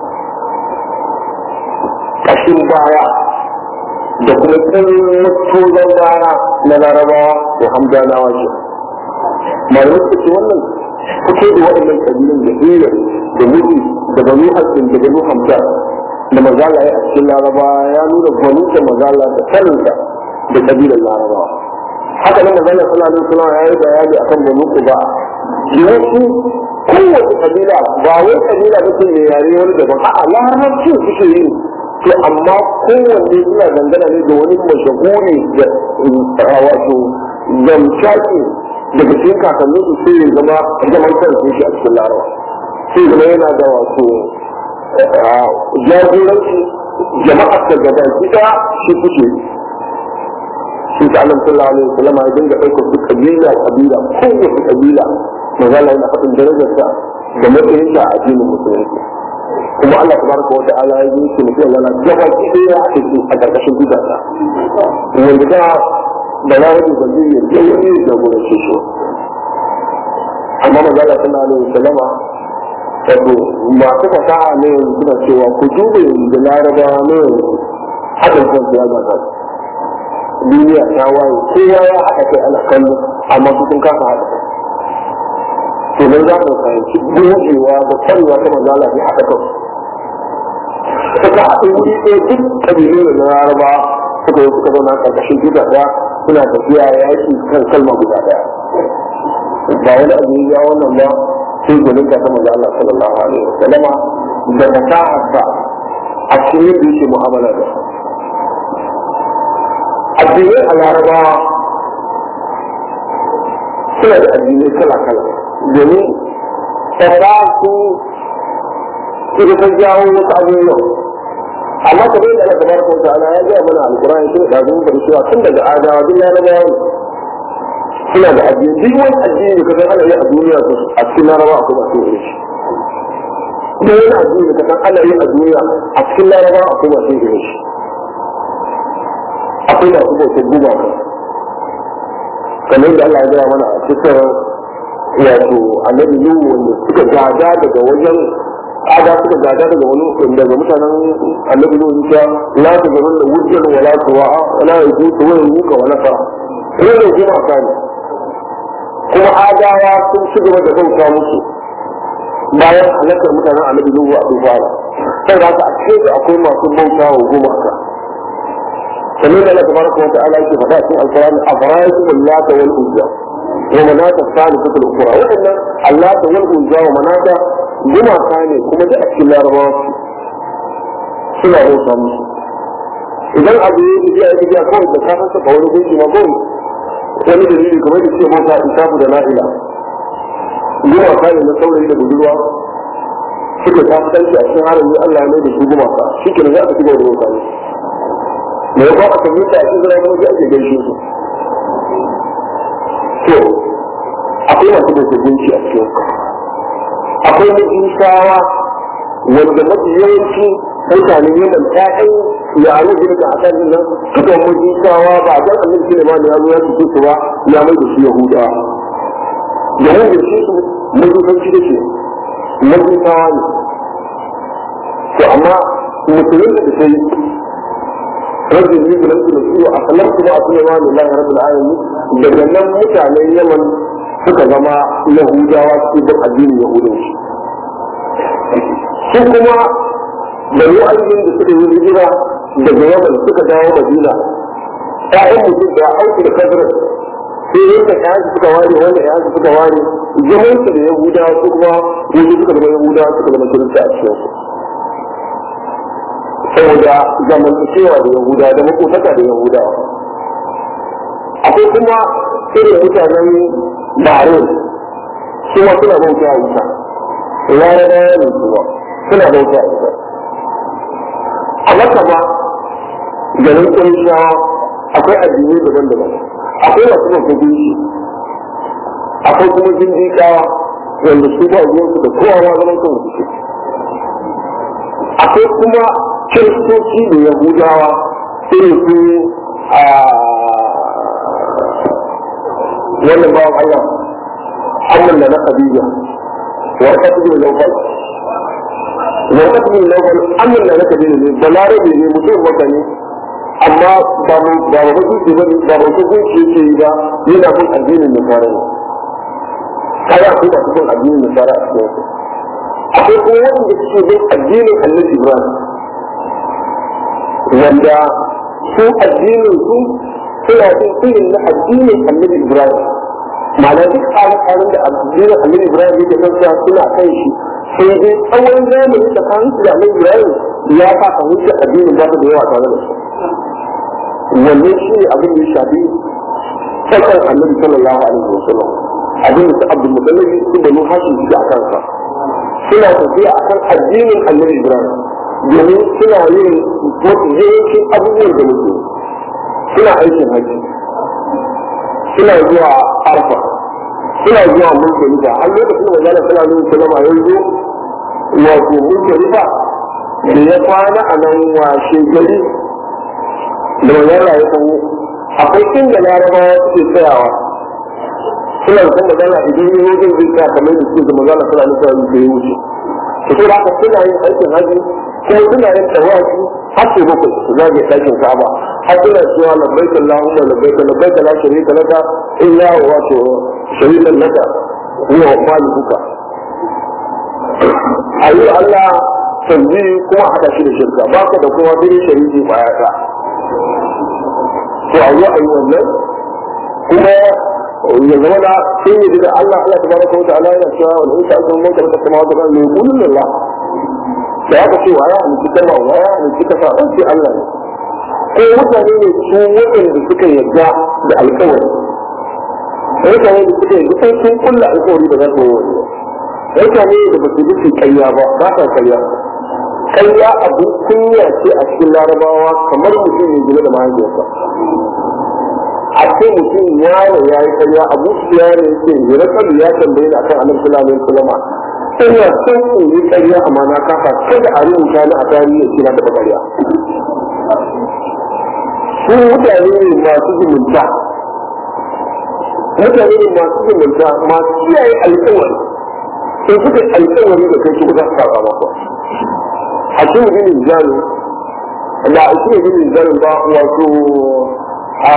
kashin baya da kuma tozon baya na larabawa da hamdanawa ce malamai suka ce wannan fito da waɗannan ƙabilun da hiyar da mutu da banu hasin da banu hamdan da mazala ya a cikin larabawa ya nuna banu da mazala da saninsa da ƙabilan larabawa haka nan mazala sallallahu alaihi wasallam ya yi bayani akan banu kuba yawanci kowace kabila ba wai kabila ba ce mai yare wani daban a'a larabci suke yi to amma kowanne suna dangana ne da wani mashahuri da wato zamshaki daga cikin kakannin su sai ya zama zaman kansu shi a cikin larawa sai zama yana da wato jagoranci jama'ar da gaba gida shi kuke shi ta annabi sallallahu alaihi wasallam ya dinga ɗaukar su kabila kabila kowace kabila magana yana faɗin darajarsa da matsayinsa a addinin musulunci kuma Allah tabaraka wa ta'ala ya yi shi mutum yana gaba ki ya ake shi a karkashin gidansa wanda da da na wani ba zai yi da wani da gurin shi shi amma magana sallallahu alaihi wasallama wato masu fasaha ne suna cewa ku duba da larabawa ne haɗin kansu ya gasa duniya ta waye kowa ya haɗa kai ana kallo amma su sun kasa haɗa kai to nan za mu fahimci gogewa da kwarewa ta mazala ne haɗa kan suka haɗu wuri ɗaya duk ƙabilu da na laraba suka yi suka zauna ƙarƙashin gida ɗaya suna tafiya yaƙi kan kalma guda ɗaya ba wani abu ya wannan ba sai gwanin ka ta maza Allah sallallahu alaihi wa sallama da fasaharsa a cikin yadda yake mu'amala da su addinai a larabawa suna da addinai kala-kala domin tsara su suka san jawo wasu abubuwa amma ka bai da Allah tabaraka wa ta'ala ya gaya mana alqur'ani shi da zun da cewa tun daga adawa duk larabawa suna da addini duk wani addini ka san ana yi a duniya to a cikin larabawa akwai masu yin shi duk wani addini ka san ana yi a duniya a cikin larabawa akwai masu yin shi akwai masu bautar gumaka kamar da Allah ya gaya mana a cikin wato annabi Nuhu wanda suka gada daga wajen ada suka gada daga wani daga mutanen annabi Nuhu ta la ta gaban da wujjan wala tuwa'a wala yajutu wa yuka wa nasara wannan gumaka ne kuma adawa sun ci gaba da bauta musu bayan halakar mutanen annabi Nuhu a dubara sai da a cikin su akwai masu bauta wa gumaka sannan da Allah tabaraka wa ta'ala yake faɗa cikin alqur'ani afara'aytum allata wal uzza wa manata salisatul ukhra wa'annan allata wal uzza wa manata gumaka ne kuma da a cikin larabawa suna bauta musu idan abu ya yi ya yi kawai da ka saka wani gunki ma kawai wani dalili kamar da ce mota isafu da na'ila gumaka ne na saurayi da budurwa suka ta fi a cikin harin Allah ya mai da su gumaka shi ke za a ci gaba da bauta ne me ya kawo aka mita a cikin zira kuma sai ake gaishe su to akwai masu bauta gunki a cikin akwai majusawa wanda mafi yawanci mutanen yaman ta'yan ya aro shi daga akan nan suka majusawa ba a kan annabi Sulaiman ya zo ya su su ba ya mai da su Yahuda da wanda shi su majusanci da ke majusawa ne to amma musulun da ta yi rajin yi da lantu da su a kalar kuma a Sulaiman lillahi rabbil alamin daga nan mutanen yaman suka zama Yahudawa su bin addinin Yahudanci su kuma da wa'ayin da suka yi hijira daga yaman suka dawo madina ƴaƴan mutum da auki da kadar sai yadda ƴaƴan suka ware wanda ƴaƴan suka ware zaman su da yahuda su kuma wani suka zama yahuda suka zama kirista a cikin su saboda zamantakewa da yahuda da makotaka da yahuda akwai kuma irin mutanen bahrain su ma suna bauta a wuta larabawa ne su ba suna bauta a wuta a maka ba garin ƙunshawa akwai addinai daban-daban akwai masu mafi gunshi akwai kuma jindikawa wanda su ba zuwansu da kowa ma zaman kan suke akwai kuma kiristoci da yahudawa irin su a wannan bawan Allah amman da na Khadija wa qatl min lawfal wa qatl min lawfal amman da na Khadija ne balarabe ne mutum wanda ne amma ba mu ba mu ji ba ba mu ji gunci yake yi ba yana bin addinin nasara ne kada ku ba kun addinin nasara a cikin su akwai kuma wanda suke bin addinin Annabi Ibrahim wanda su addinin su suna bin irin na addinin Annabi Ibrahim ma'ana duk tsarin da addinin Annabi Ibrahim yake kansa suna kan shi sai dai tsawon zamani tsakanin su da Annabi Ibrahim ya sa fahimta addinin ba su da yawa tare da su wannan shi ne abin da ya shafi sakar annabi sallallahu alaihi wa sallam abin da su abdul mutallabi su banu hashim su a kansa suna tafiya a kan addinin annabi ibrahim domin suna yin mafi yawancin abubuwan da muke suna aikin haji suna zuwa arfa suna zuwa mulkalifa har lokacin da zala suna nuna salama yanzu wato mulkalifa da ya kwana a nan washe gari da wannan rayu kan akwai inda larabawa suke tsayawa suna da kuma magana idan yi wajen zai tsaya kamar da suke da magana suna nufa yi da ya wuce to sai haka suna yin aikin haji kuma suna yin tawafi har sai bakwai su zage ɗakin ka'aba har suna cewa labbaik Allahumma labbaik labbaik la sharika laka illa wato sharikan laka huwa malikuka ayi Allah tanzi kuma hada shi da shirka baka da kuma dai shariki ba ya ta to a yi a yi wannan kuma ya zama da sun yi da Allah Allah ta baraka wata ala yana cewa wani isa aka mun karɓa sama wata kan mai kulun Allah da aka ce waya ne kika ma waya ne kika sa an ce Allah ne ko mutane ne su waɗanda suka yarda da alƙawari mutane da suka yarda sai sun kulla alƙawari da za su yi wani mutane da ba su bi su ƙarya ba ba sa ƙarya ƙarya abin kunya ce a cikin larabawa kamar mutum ne gina da mahaifiyarsa a ce mutum yaro ya yi ƙarya abu su ya ne ce ya rakabi ya tambaye na kan annabi sallallahu alaihi wasallam ina son in yi ƙarya amma na kafa kada a rubuta ni a tarihi ce na taɓa ƙarya su mutane ne masu zumunta mutane ne masu zumunta masu kiyaye alƙawari in suka alƙawari da kai su ba za su saba maka a cikin ginin jami da a cikin ginin jami ba wato a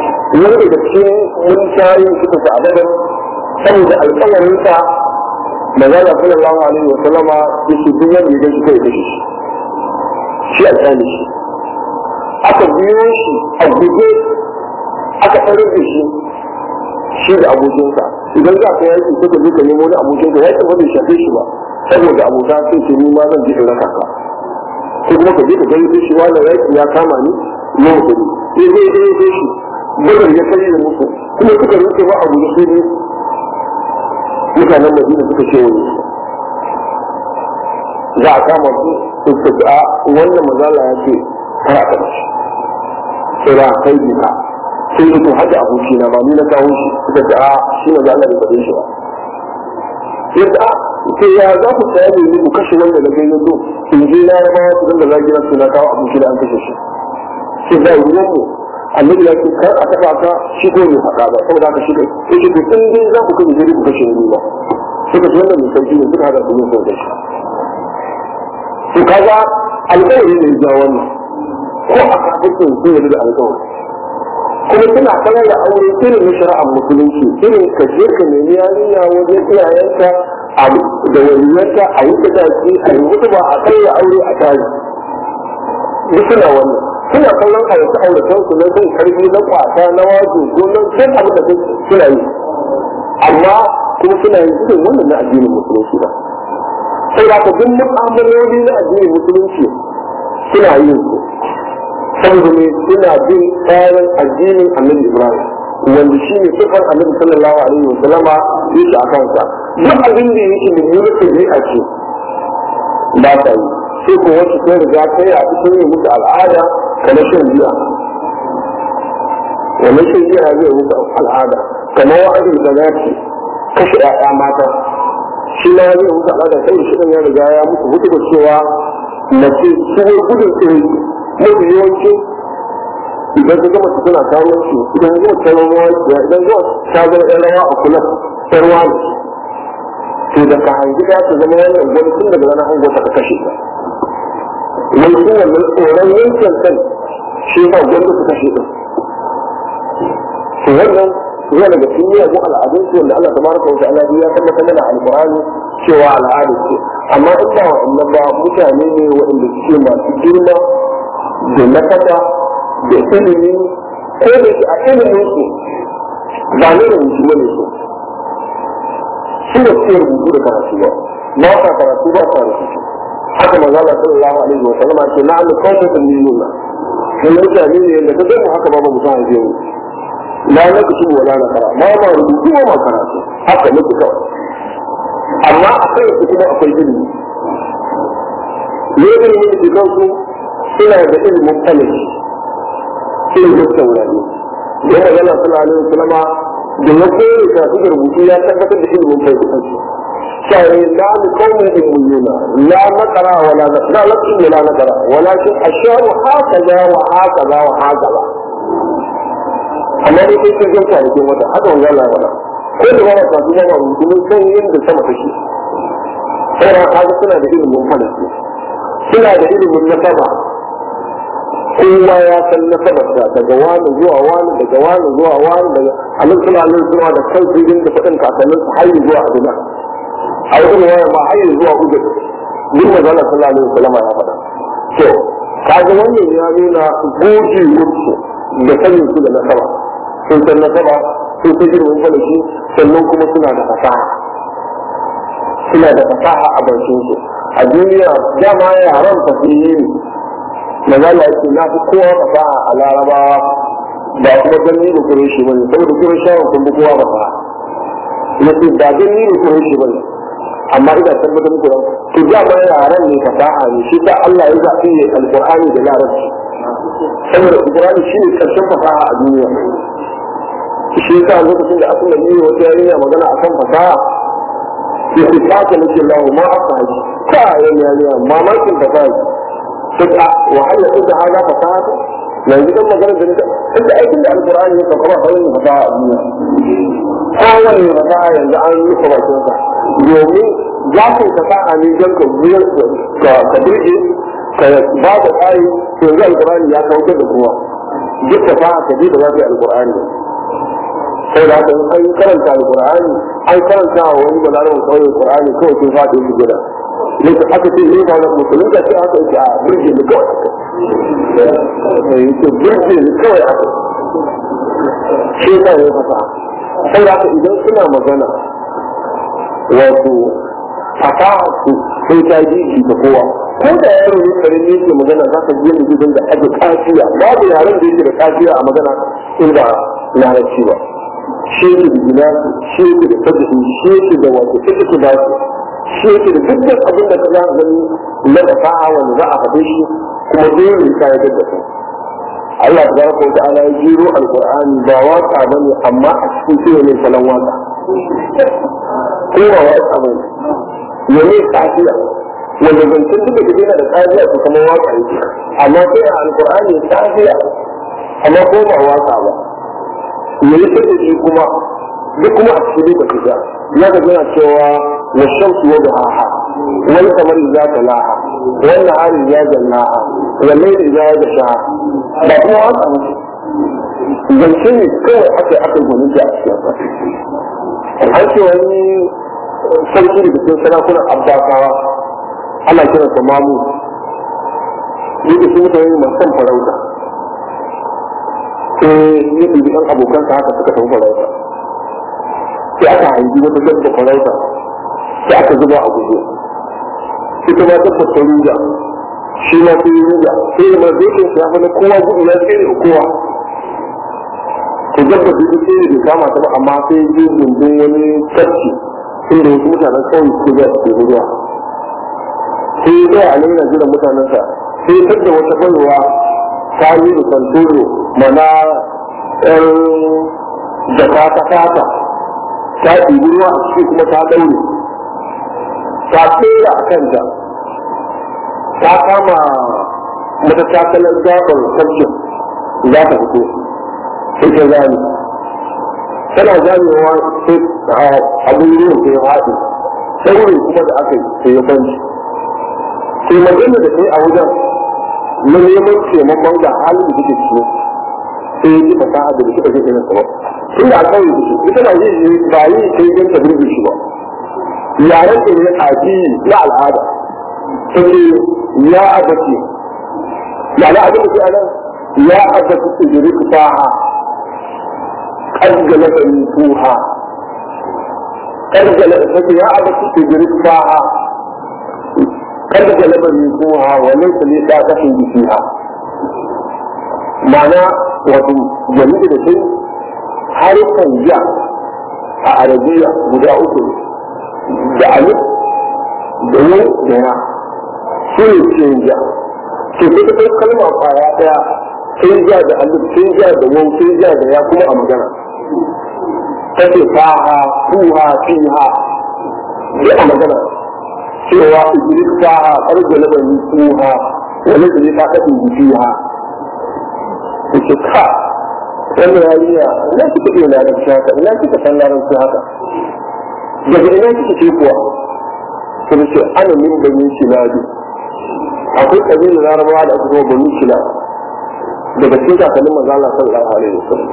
wani da cikin mun shayi suka sa abadar saboda alkawarinsa manzala sallallahu alaihi wa sallama yake duk wanda ya gashi kai kashe shi shi a tsani shi aka biyo shi a guje aka tsarar da shi shi da abokinsa idan za ka yaki suka je ka nemo wani abokinka ya ba bai shafe shi ba saboda abota sai ce ni ma zan je in raka ka ko kuma ka je ka gani shi wani yaki ya kama ni ne mutum sai zai zai zai shi badar ya kai da musu kuma suka rike ba abu da su ne mutanen madina suka ce wani za a kama su suka ce a wannan mazala ya ce kar a taɓa shi sai da kai duka sai ya to hada aboki na ba ni na kawo shi suka ce a shi mazala bai faɗe shi ba yadda a sai ya za ku tsaya ne ku kashe wanda na gani zo in je na ya ba su dinga zagina su na kawo aboki da an kashe shi sai da ruwan mu annabi ya ce kar a taɓa ka shi ko bai faɗa ba saboda haka shi kai sai shi in dai za ku kashe sai ku kashe ni ba suka ce wannan mai sauki ne suka hada su yin sauƙi shi to kaga alƙawari ne ja wannan ko a kafin sun yi da alƙawari kuma suna sanar da aure irin na shari'ar musulunci irin ka je ka nemi yarinya wajen iyayenta da waliyanta a yi sadaki a yi mutu ba a kai aure a tare duk suna wannan suna kallon a wasu auratan su na zai karfi na kwata na wajo ko na duk abin da suna yi amma kuma suna yin irin wannan na addinin musulunci ba sai da duk mu'amaloli na addinin musulunci suna yin su saboda ne suna bin tsarin addinin annabi ibrahim wanda shi ne sifar annabi sallallahu alaihi wa sallama yake a kansa duk abin da yake da nuna tabi'a ce ba ta yi sai ko wasu sun riga kai a cikin yi musu al'ada kamar shan biya wannan shan biya zai musu al'ada kamar wa'adin da za ce kashe 'ya'ya mata shi ma zai musu al'ada sai shi ya riga ya musu hutu da cewa mace su gudun tsiri mafi yawanci idan ka gama suna kawo shi idan zuwa ta zama ya idan zuwa ta zama ɗan rawa a kula ta ruwa ne to da ka hangi da ta zama wannan gwani tun daga ranar hango ta kashe ta wai shi wannan tsoron yankin kan shi ba gwani su kashe ta to wannan zuwa daga cikin miyagun al'adun su wanda Allah tabaraka wa ta'ala ya tabbatar mana alqur'ani cewa al'adu ce amma in ba wa'annan ba mutane ne waɗanda suke masu girma da nakata da ilimi ko da shi a ilimin su ba ne da mutum ne su su da suke rubutu da karatu ba ba sa karatu ba sa rubutu haka manzo Allah sallallahu alaihi wa sallam ce na'am qawmun ummiyuna sai mutane ne da kaga mu haka ba mu san haife mu la na kusu wala na kara ma ma rubutu ma ma karatu haka ne kuka amma akwai su kuma akwai ilimi ne ilimin da kansu suna da ilimin falaki ilimin saurari da yana yana suna alaihi salama da ya koyi da su rubutu ya tabbatar da ilimin falaki sai la mu qawmin ummiyuna la naqra wala naqra lakin wala naqra walakin asharu hakaza wa hakaza wa hakaza amma dai kai kan ganta da kin wata haka wannan Allah wala ko da ba ta kuma ba mun san yadda sama take sai haka suna da ilimin falaki suna da ilimin nasaba kowa ya san nasabarsa daga wani zuwa wani daga wani zuwa wani daga alin suna alin suna da kan su da faɗin kakannin su har zuwa adina a wajen waya ma har zuwa ugu duk da zana sallallahu alaihi wasallam ya faɗa to kaga wannan ya nuna goji wuce da sanin su da nasaba sun san nasaba sun san ilimin falaki sannan kuma suna da fasaha suna da fasaha a bakin su a duniya dama yaran fasihi ne maza Allah yake na fi kowa fasaha a larabawa ba kuma ganni da kure shi bane saboda kure shawon kun bi kowa fasaha yace ba ganni da kure shi bane amma ina tabbatar muku da to dama yaran ne fasaha ne shi ta Allah ya zaɓi ne alqur'ani da larabci saboda alqur'ani shi ne karshen fasaha a duniya shi yasa lokacin da aka yi wata yarinya magana akan fasaha yake kaka nake lahu ma aka haji ka yan yarinya mamakin fasaha sai wahala ita hada fasaha yanzu dan magana da nika inda aikin da alqur'ani ya kafa ba wani fasaha a duniya kowane fasaha yanzu an yi bakin sa domin za ka fasaha ne don ka ka burge ka ba da tsari to yanzu alqur'ani ya kautar da kowa duk fasaha ka je da za ka yi alqur'ani sai da haka an karanta alqur'ani an karanta wa wani balarabar kawai alqur'ani kawai sai fata yake gida yake aka ce ne ba musulun da sai aka yake a burge ni kawai aka yake burge ni kawai aka shi ta yi fasa sai da haka idan suna magana wato fasaha su sai ta ji shi ta kowa ko da yaro ne kare ne yake magana za ka ji yadda gidan da ake kafiya babu yaren da yake da kafiya a magana in ba larabci ba shi yake da gina shi yake da fadihi shi yake da wato ita ba su shi yake da dukkan abin da ka za ka gani na fasaha wanda za a faɗe shi kuma dole ka yi da su Allah tabaraka wa ta'ala ya jiro alqur'ani ba waka bane amma a cikin shi ne salon waka ko ba waka bane ne kafiya wanda zancen duka da yana da kafiya su kuma waka yake amma sai a alqur'ani kafiya amma ko ba waka ba ne yake da shi kuma duk kuma a cikin duka kafiya ya ga yana cewa wa shamsu wa duhaha wal qamari idza talaha wal nahari idza jallaha wal layli idza yasha ba kuma waka ba zance ne kawai aka aka gwanin da a cikin an ce wani sarki da cikin sarakunan abbasawa ana kiran sa mamu yake su mutane masu son farauta sai ya ɗibi ɗan abokansa haka suka tafi farauta sai aka haifi wata dabba farauta sai aka zuba a guje ita ma dabba ta ruga shi ma sai ruga sai da mazokin ya fi na kowa gudu na tsere kowa to dabba ta yi tsere bai kama ta ba amma sai ya je gundun wani tafki inda wasu mutanen kawai su ga su ruwa sai ya tsaya a nan yana jiran mutanensa sai ya da wata baiwa ta yi da santoro mana ɗan jaka ta fata ta ɗibi ruwa a ciki kuma ta ɗaure ta tsera a kanta ta kama mata takalar gabar tafkin za ta fito sai ta zane tana zamewa sai abin yin sai haɗu saurin kuma da aka yi sai ya kwanci sai magana da kai a wajen na neman taimakon da halin da kike ciwo sai ya ji fasaha da kika je irin sa ba tun da alƙawari da shi ita na yi ba yi sai don ta birge shi ba yaren da ne addini na al'ada sai ya abace ya na abin da ke anan ya abace ijirik faha قد لبنتوها قد لبنت يا أبت تدرك فاها قد لبنتوها وليس لي طاقة فيها معنى wato jami'i da sai harkar ja a arabiya guda uku da alif da yau da ya su ne cikin ja ke kuka kai kalma kwaya daya sai ja da alif sai ja da wau sai ja da ya kuma a magana take faha fuha fiha sai a magana cewa iblis faha arzu na bani fuha wani da ta kaɗin fiha yake ka wannan yariya ina kika iya larabci haka ina kika san larabci haka daga ina kika ce kuwa sai ce ana min bani shilabi akwai kabilar larabawa da aka zama bani shilabi daga cikin kakannin manzo Allah sallallahu alaihi wasallam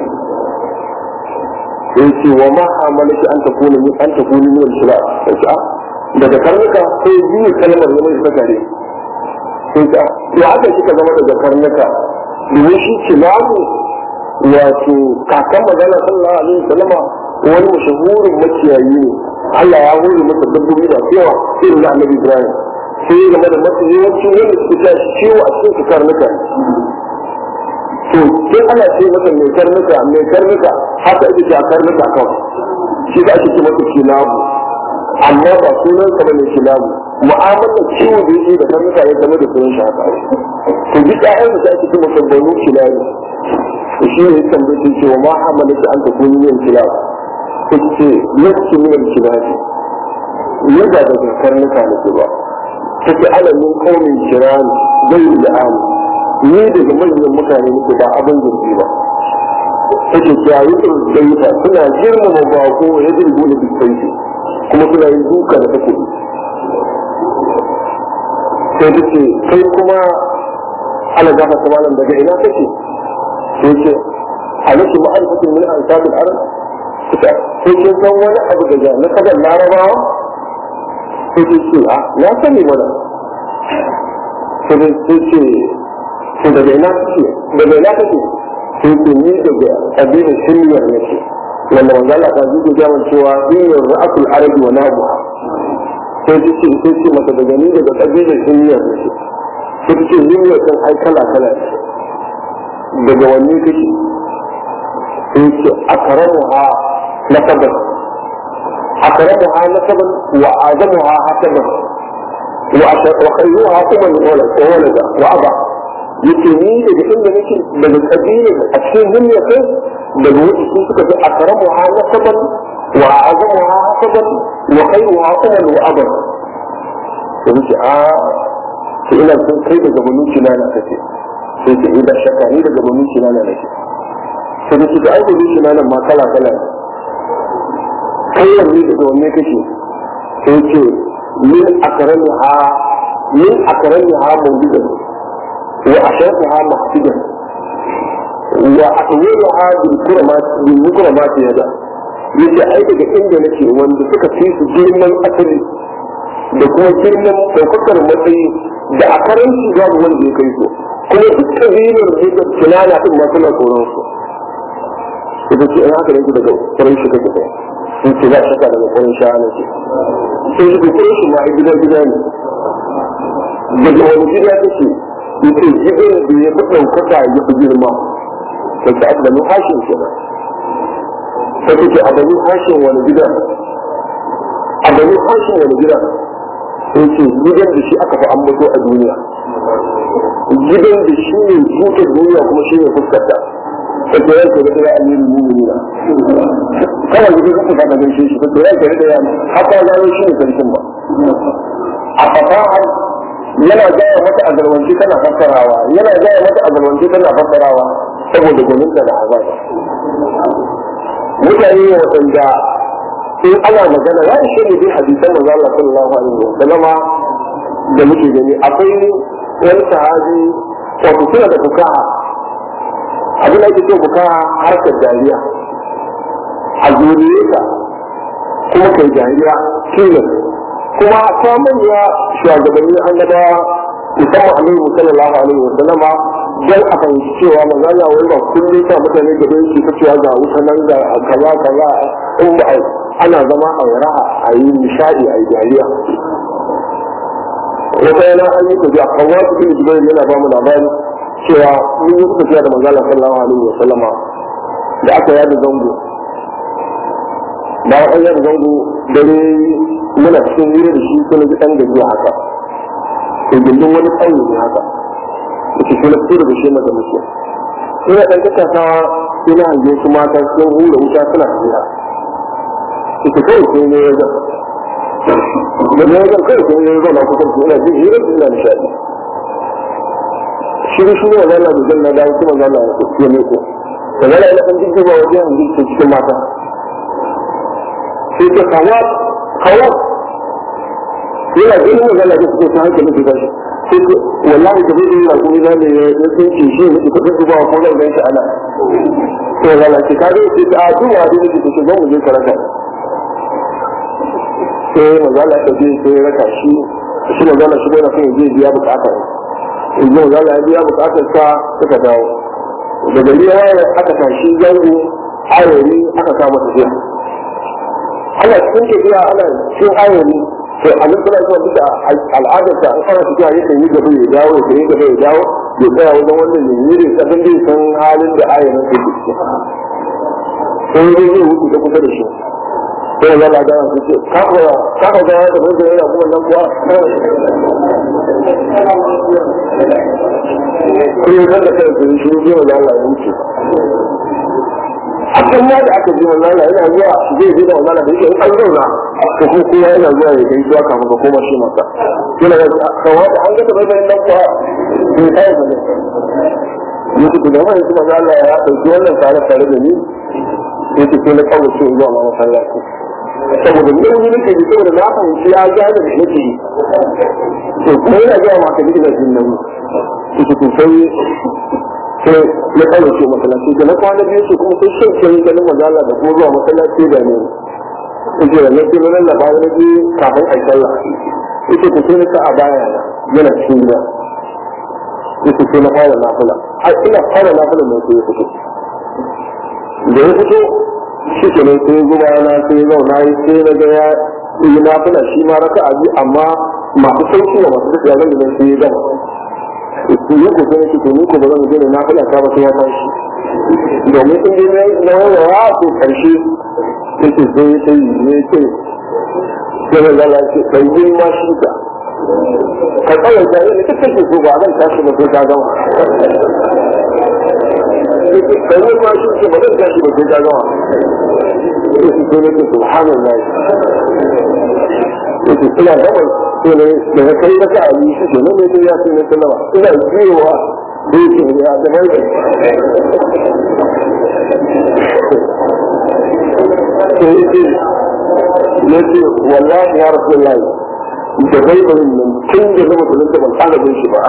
yace wa ma amalaki an takuna min an takuna min al-shilal yace a daga karnuka sai biyu kalmar zama ita gare sai ka ya aka kika zama daga karnuka domin shi kilabu wato kakan magana sallallahu alaihi wasallama wani mashahurin makiyayi ne Allah ya hore masa dabbobi da yawa sai da Annabi Ibrahim sai game da masu yawanci wanda suke tashi ciwo a cikin karnuka to sai ana ce masa mai karnuka mai karnuka haka ake ce a karnuka kawai shi da ake ce masa kilabu amma ba sunan sa bane kilabu mu'amalar ciwo da yake da karnuka ya zama da sunan shi haka to duk ƴaƴan da ake ce masa banu kilabu to shi ne tambaye shi cewa ma hamalaka an ta kuni yin kilabu ko ce yake min kilabu ne ba daga karnuka ne ba take alamin kaumin kiran zai da amu ni daga manyan mutane nake ba abin zurfi ba take jayi da suna girmama bako ya dirgo da biskanci kuma suna yin duka da takobi sai ta ce kai kuma ana gafa ta malam daga ina kake sai ce a nake ma'arifatin min ansabin arab ita ko kin san wani abu daga na kadan larabawa sai ce ce a na sani mana sai ce ce daga ina kake daga ina kake sai ce ni daga kabilar shiriyar nake wanda manzo Allah ta zuke jaman cewa shiriyar ra'atul arabi wa nabuha sai ce ce sai ce mata daga ni daga kabilar shiriyar nake sai ce shiriyar kan ai kala kala daga wanne kake sai ce akramuha nasaban akramuha nasaban wa adamuha hasaban وخيرها أمم وولدا وأبا yake ni daga inda nake daga kabilar a cikin duniya kai daga wuce sun suka fi akramu ha nasaban wa azamu ha hasaban wa khairu ha umal wa aban to nake a to ina son kai daga banu kinana kake sai ce ina shakka ni daga banu kinana nake sai nake da ai banu kinana ma kala kala kai yanzu daga wanne kake sai ce min akramiha min akramiha mawlidan وأشرفها محسدا وأطولها بالكرمات بالمكرمات يدا yace ai daga inda nake wanda suka fi su girman asali da kuma girman ɗaukakar matsayi da a karanci babu wanda ya kai su kuma duk kabilar da kinana din ma suna tsoron su ita ce in haka yake daga kurin shi kake kai in ce za a shaka daga kurin sha ne ce sai shi kurin shi ma a gidan gida ne daga wani gida take yake gidan da ya fi ɗaukaka ya fi girma sai ta abdanu hashin kenan sai take abdanu hashin wani gida abdanu hashin wani gida sai ce gidan da shi aka fi ambato a duniya gidan da shi ne tutar duniya kuma shi ne fuskarta sai ta yanka da ya amirin mumina kawai gidan kuka fada gaishe shi sai ya yanka da ya haka gano shi ne sarkin ba a fasahar yana gaya mata a garwanci tana fassarawa yana gaya mata a garwanci tana fassarawa saboda gwaninta da azaba mutane waɗanda in ana magana ya ishe ne dai hadisan manzo Allah sallallahu alaihi wa sallama da muke gani akwai wani sahabi wato suna da bukaha abin da ake ce bukaha harkar dariya a zuriyarka kuma kai dariya tilas kuma ta manya shugabanni annabawa musamman annabi sallallahu alaihi wa sallama dan a fahimci cewa manzo Allah wai ba kullum sa mutane gaba yake ta cewa ga wuta nan ga kaza kaza in ba ana zama a raha a yi nishadi a yi dariya wata yana an yi tafiya kawo su bin jibril yana ba mu labari cewa mun yi tafiya da manzo Allah sallallahu alaihi wa sallama da aka yada zango bayan an yada zango dare muna cikin hira da shi kuma ji ɗan gajiya haka to gindin wani tsayi ne haka da ke kuma tsira da shi na da muke ina ɗan kakasa ina hange su mata sun hura wuta suna hira ita kawai sai ne ya zan da ne ya zan kawai sai ne ya zan na kusan su ina jin hira ina nishaɗi shi da shi ne wanda Allah da zan na dawo kuma zan na ya ne ko da zan ina ɗan jirgin ba wajen hange su cikin mata sai ta kawo kawo yana ganin magana da suke ta hankali su gashi sai ko wallahi da bai yana kuma na ne ya tsinci shi ne ko duk ba ko zan ganshi ana to wala ki ka ga sai a duwa da nake take zo mu je karaka sai magana ta je sai raka shi shi magana shi yana son je biya bukata in ji magana ya biya bukatar sa suka dawo da gari ya aka tashi zango ayori aka kama tafiya ana cikin tafiya ana cikin ayori to a nan suna zuwa duka al'adar da an fara tafiya yakan yi gaba ya dawo ya yi gaba ya dawo ya tsaya wajen wannan ya yi da sabon zai san halin da ayorin ke ciki sai zai zai wuce ta kusa da shi sai ya lada su ce kafa kafa ga da bai da yana kuma nan kuwa kuma kan da kai sun shi ne wala Allah ya wuce a kan ma da aka ji wala Allah yana zuwa zai ji da wala da yake an zauna to ko kowa yana zuwa ya kai zuwa kafin ka koma shi masa yana da kawai da an ga da bai da nan kuwa bai kai ba ne yake da mai kuma Allah ya dauki wannan tare tare da ni yake ko na kawo shi zuwa masallaci saboda ne wani nake ji saboda na fahimci ya gane da nake yi to kuma yana gaya ma ka ji da jin nan yake to sai sai ya ɗauke masallaci da na kwana biyu su kuma sai shan kyan ganin magana da kuma zuwa masallaci da ne yake da na kilo nan labarai na biyu kafin a sallah yake ku sai na a baya na yana cikin gida yake sai na fara nafila har ina fara nafila mai sai ya fito da ya fito shi ke nan sai zuba na sai ya zauna yi sai na ga ya yi nafila shi ma raka a biyu amma masu sauki da masu tafiya zan da sai ya gama ni ko sai nake to ni ko ba zan je na fada ta ba sai ya tashi domin in dai na yawa to karshe yake sai sai ne ce sai da Allah ce dan yi ma shi ka ka tsaya da ni kake so so ba zan tashi ba sai ka gama dan yi ma shi ke ba zan tashi ba sai ka gama yake sai nake subhanallah yake ina gama sai ne daga kai da ka yi shi ne ne ya ce ne sallama ina jiwa da yake ne a gaban da sai yake ne ce wallahi ya rasulullahi da bai bari nan tun da zama da nan ban tsara bin shi ba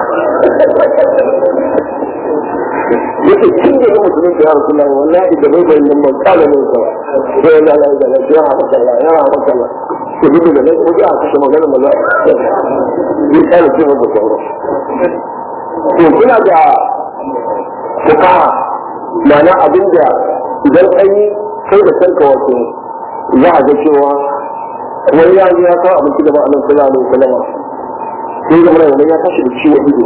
yake tun da zama da ya rasulullahi wallahi da bai bari nan ban tsara bin shi ba sai Allah ya ga ya haka Allah ya haka Allah to duk da nan kuma a kashe magana maza ya kare ce masa sauran to kuna da fukaha ma'ana abin da idan an yi kai da kanka wato za a ga cewa wani ya ya kawo abinci da ba a nan sallallahu alaihi wasallam sai ga mana wani ya tashi da ciwo ido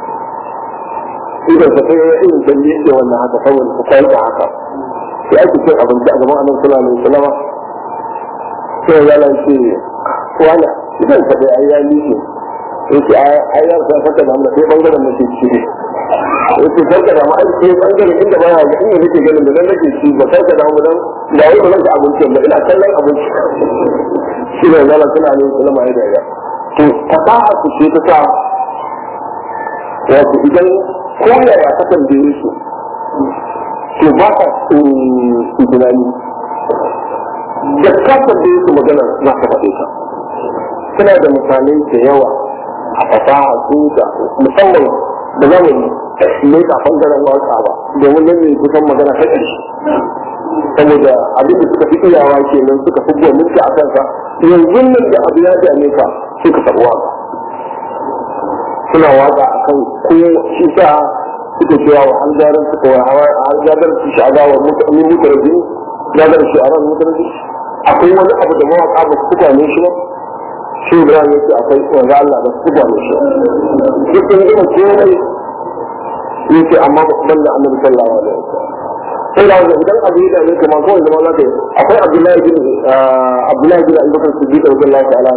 idan ka kai irin dan yake wannan haka saboda ka kai da haka sai ake cin abinci a gaban annabi sallallahu alaihi wasallam sai ya lance wala idan ka dai ayya ni ne yake ayyar ka saka da mu sai bangaren da ke ci yake saka da mu ai sai bangaren inda ba ya ga inda nake ganin da nan nake ci ba saka da mu dan da wai ba zan ga abinci ba ina kallon abinci shi ne zalla suna ne sallama ya da to fasaha ku ce ta sa wato idan ko yaya ka tambaye su to ba ka tunani da ka tambaye su magana za ka faɗe ta suna da misalai da yawa a fasaha su da musamman da za mu mai ka bangaren waka ba domin nan ne kusan magana ta ƙarshe saboda abin da suka fi iyawa kenan suka fi gwaninka a kanka yanzu nan da abu ya dame ka sai ka taɓa waka suna waka a kan ko shi sa suka cewa wa halgarar suka wa halgarar su sha'ada wa mutane mutane gadar shi a ran mutane akwai wani abu da mawaka ba su gane shi ba shi Ibrahim yake akwai wanda Allah ba su gane shi duk sun gina komai yake amma ban da annabi sallallahu alaihi wasallam sai da wanda idan abu ya dame kamar kawai zama za ka yi akwai Abdullahi bin Abdullahi bin Abubakar Siddiq radiyallahu ta'ala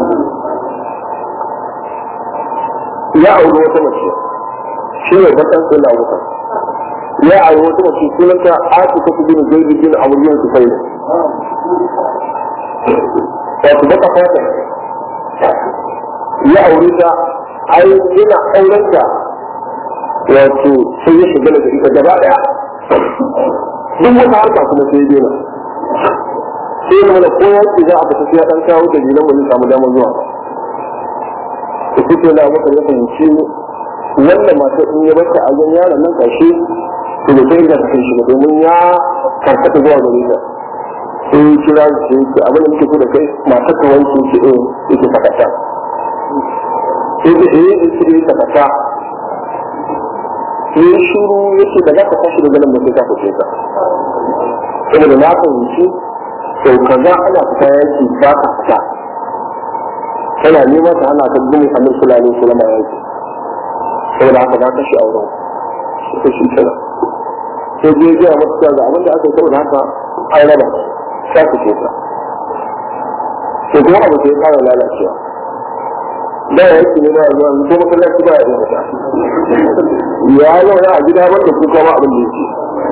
ya auri wata mace shi ne bakan sai da Abubakar ya auri wata mace sunanta Aisha bin Zaid bin Amr bin Sufayl wato baka fata ya aure ta ai yana auren ta wato sai ya shiga da ita gaba daya duk wata harka kuma sai ya dena sai ya mana ko yaki za a fita sai ya dan kawo da jinan mu samu damar zuwa to kuke da maka ya fahimci wannan matar in ya bata a gan yaron nan kashe to da sai ga ta kai shi domin ya karkata zuwa gare ta sai kira su ce abin da muke so da kai matar ka wanke ki eh yake sakata sai da eh yake yi sakata sai shuru yake da za ka tashi da ganin mutum ka fice ka saboda na fahimci sau kaza ana fita yaki ba ka fita tana nema ta hana ka gumin annabi sallallahu alaihi wasallam yaki saboda haka za ka shi auren sai shi kenan sai je ga masa ga abin da aka yi saboda haka an raba ta ku ce ta to kuma abu sai fara lalacewa da ya yake ne ba zuwa ko masallaci ba ya yi mata ya zauna a gida wanda ku kama abin da yake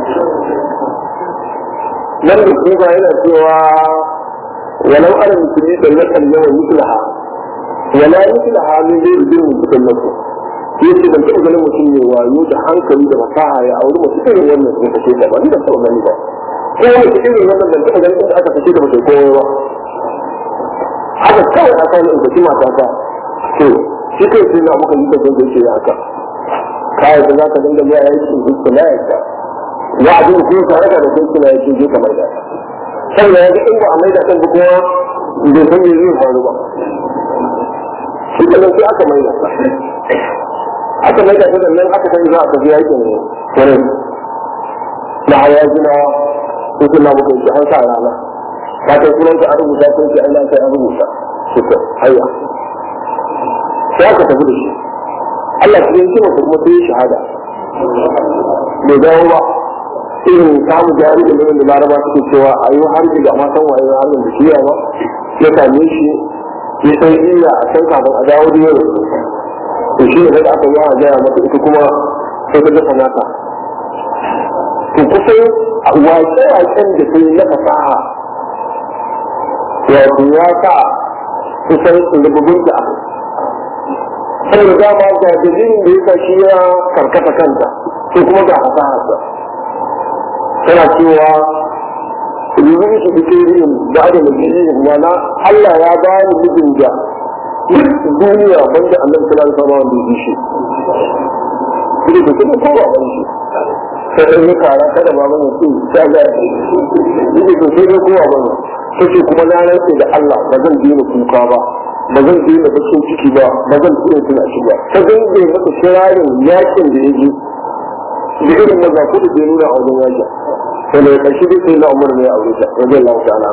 nan da kuma yana cewa walau ana musulmi da na kan yawan mislaha wala mislaha min zai rubin mutum na ku yace ban taɓa ganin mutum ne wayo da hankali da fasaha ya auri masu irin wannan sun kashe ta ba ni da taɓa gani ba ko wani irin wannan ban taɓa ganin inda aka kashe da mutum komai ba haka kawai aka yi in kashe mata ta to shi kai sai na muka yi da zai ce ya haka kayan da za ka dinga zuwa yaki duk na yaka ya abin ko ka raka da kai kina yake je ka mai da sannan ya ga in ba a mai da kan ba kuma bai san me zai faru ba shi da sai aka mai da aka mai da ta nan aka san za a tafi yakin wurin na haya gina ko kuma bukai shi an sa rana ka kai sunan ka a rubuta ko shi an kai an rubuta shi ko hayya sai aka tafi da shi Allah cikin shi mutum kuma sai shahada bai dawo ba irin samun jari da da laraba suke cewa a yi harbi da ma san waye harbin da shiya ba ya same shi ya san iya a san kafin a dawo da yau to shi ne da aka yi a gaya masa ita kuma sai ta dafa nata to kusan wace-wacen da ta yi na fasaha wato ya sa kusan rububin da aka saboda dama ga dalilin da ya sa shi ya karkata kanta sai kuma ga fasaharsa tana cewa yanzu su fi yin da da majiyyin mana Allah ya ba ni mijin da duk duniya banda annabi sallallahu alaihi wasallam da yi shi shi da kuma ko ba ban shi sai in yi kara kada ba ban su ta ga shi da ko sai ko ba ban sai kuma na rantsa da Allah ba zan dina kuka ba ba zan dina bakin ciki ba ba zan dina tuna shi ba sai dai bai masa kirarin yakin da ya ji da irin mazafu da bai nuna a wajen yakin sai da karshe dai sai na umar ne a aure ta wajen Allah ta'ala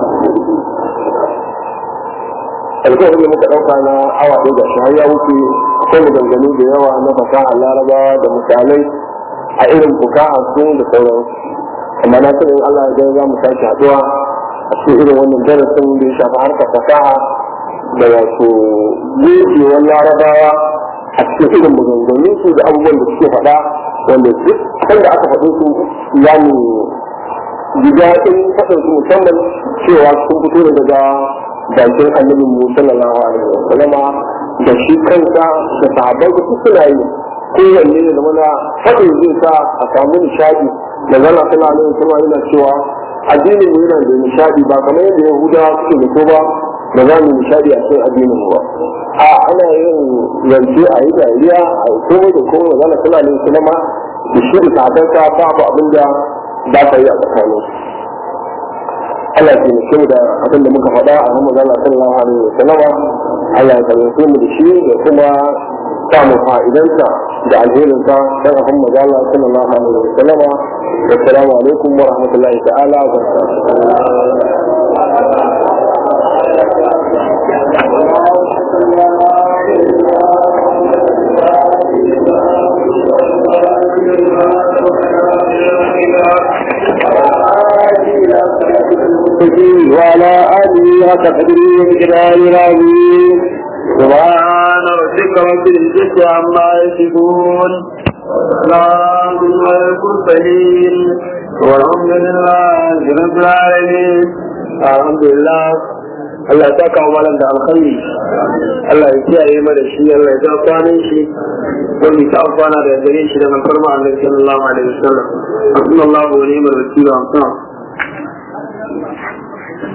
alƙawari muka ɗauka na awa ɗaya ga shi har ya wuce akwai maganganu da yawa na fasaha larabawa da misalai a irin fukaha su da sauran amma na sanin Allah ya za mu sake haɗuwa a cikin irin wannan darasin da ya shafi harkar fasaha da wato gojewar larabawa a cikin irin maganganun su da abubuwan da suke faɗa wanda duk wanda aka faɗo su za mu ji daɗin faɗin su musamman cewa sun fito daga bakin annabin mu sallallahu alaihi wa sallama da shi kansa da sahabbai da suna yi kowanne da mana faɗin zai sa a samu nishaɗi da zana sallallahu alaihi wa sallama yana cewa addinin mu yana da nishaɗi ba kamar yadda yahudawa suke da ko ba da za mu nishaɗi a cikin addinin mu ba a ana yin zance a yi dariya a yi komai da komai zana sallallahu alaihi wa sallama da shi da sahabbansa babu abin da ba ta yi a tsakanin Allah ya taimake mu da abin da muka faɗa a Muhammad Allah sallallahu alaihi wa sallama Allah ya taimake mu da shi da kuma samu fa'idansa da alherinsa dan Muhammad Allah sallallahu alaihi wa sallama assalamu alaikum wa rahmatullahi ta'ala wa وعلى آله وتقديره بجلال العظيم سبحان ربك رب العزة عما يصفون وسلام على المرسلين والحمد لله رب العالمين الحمد لله Allah ya saka wa malam da alkhairi Allah ya kiyaye mana shi Allah ya ja kwanan shi wani ta amfana da gare shi da man farma annabi sallallahu alaihi wasallam sallallahu alaihi wa sallam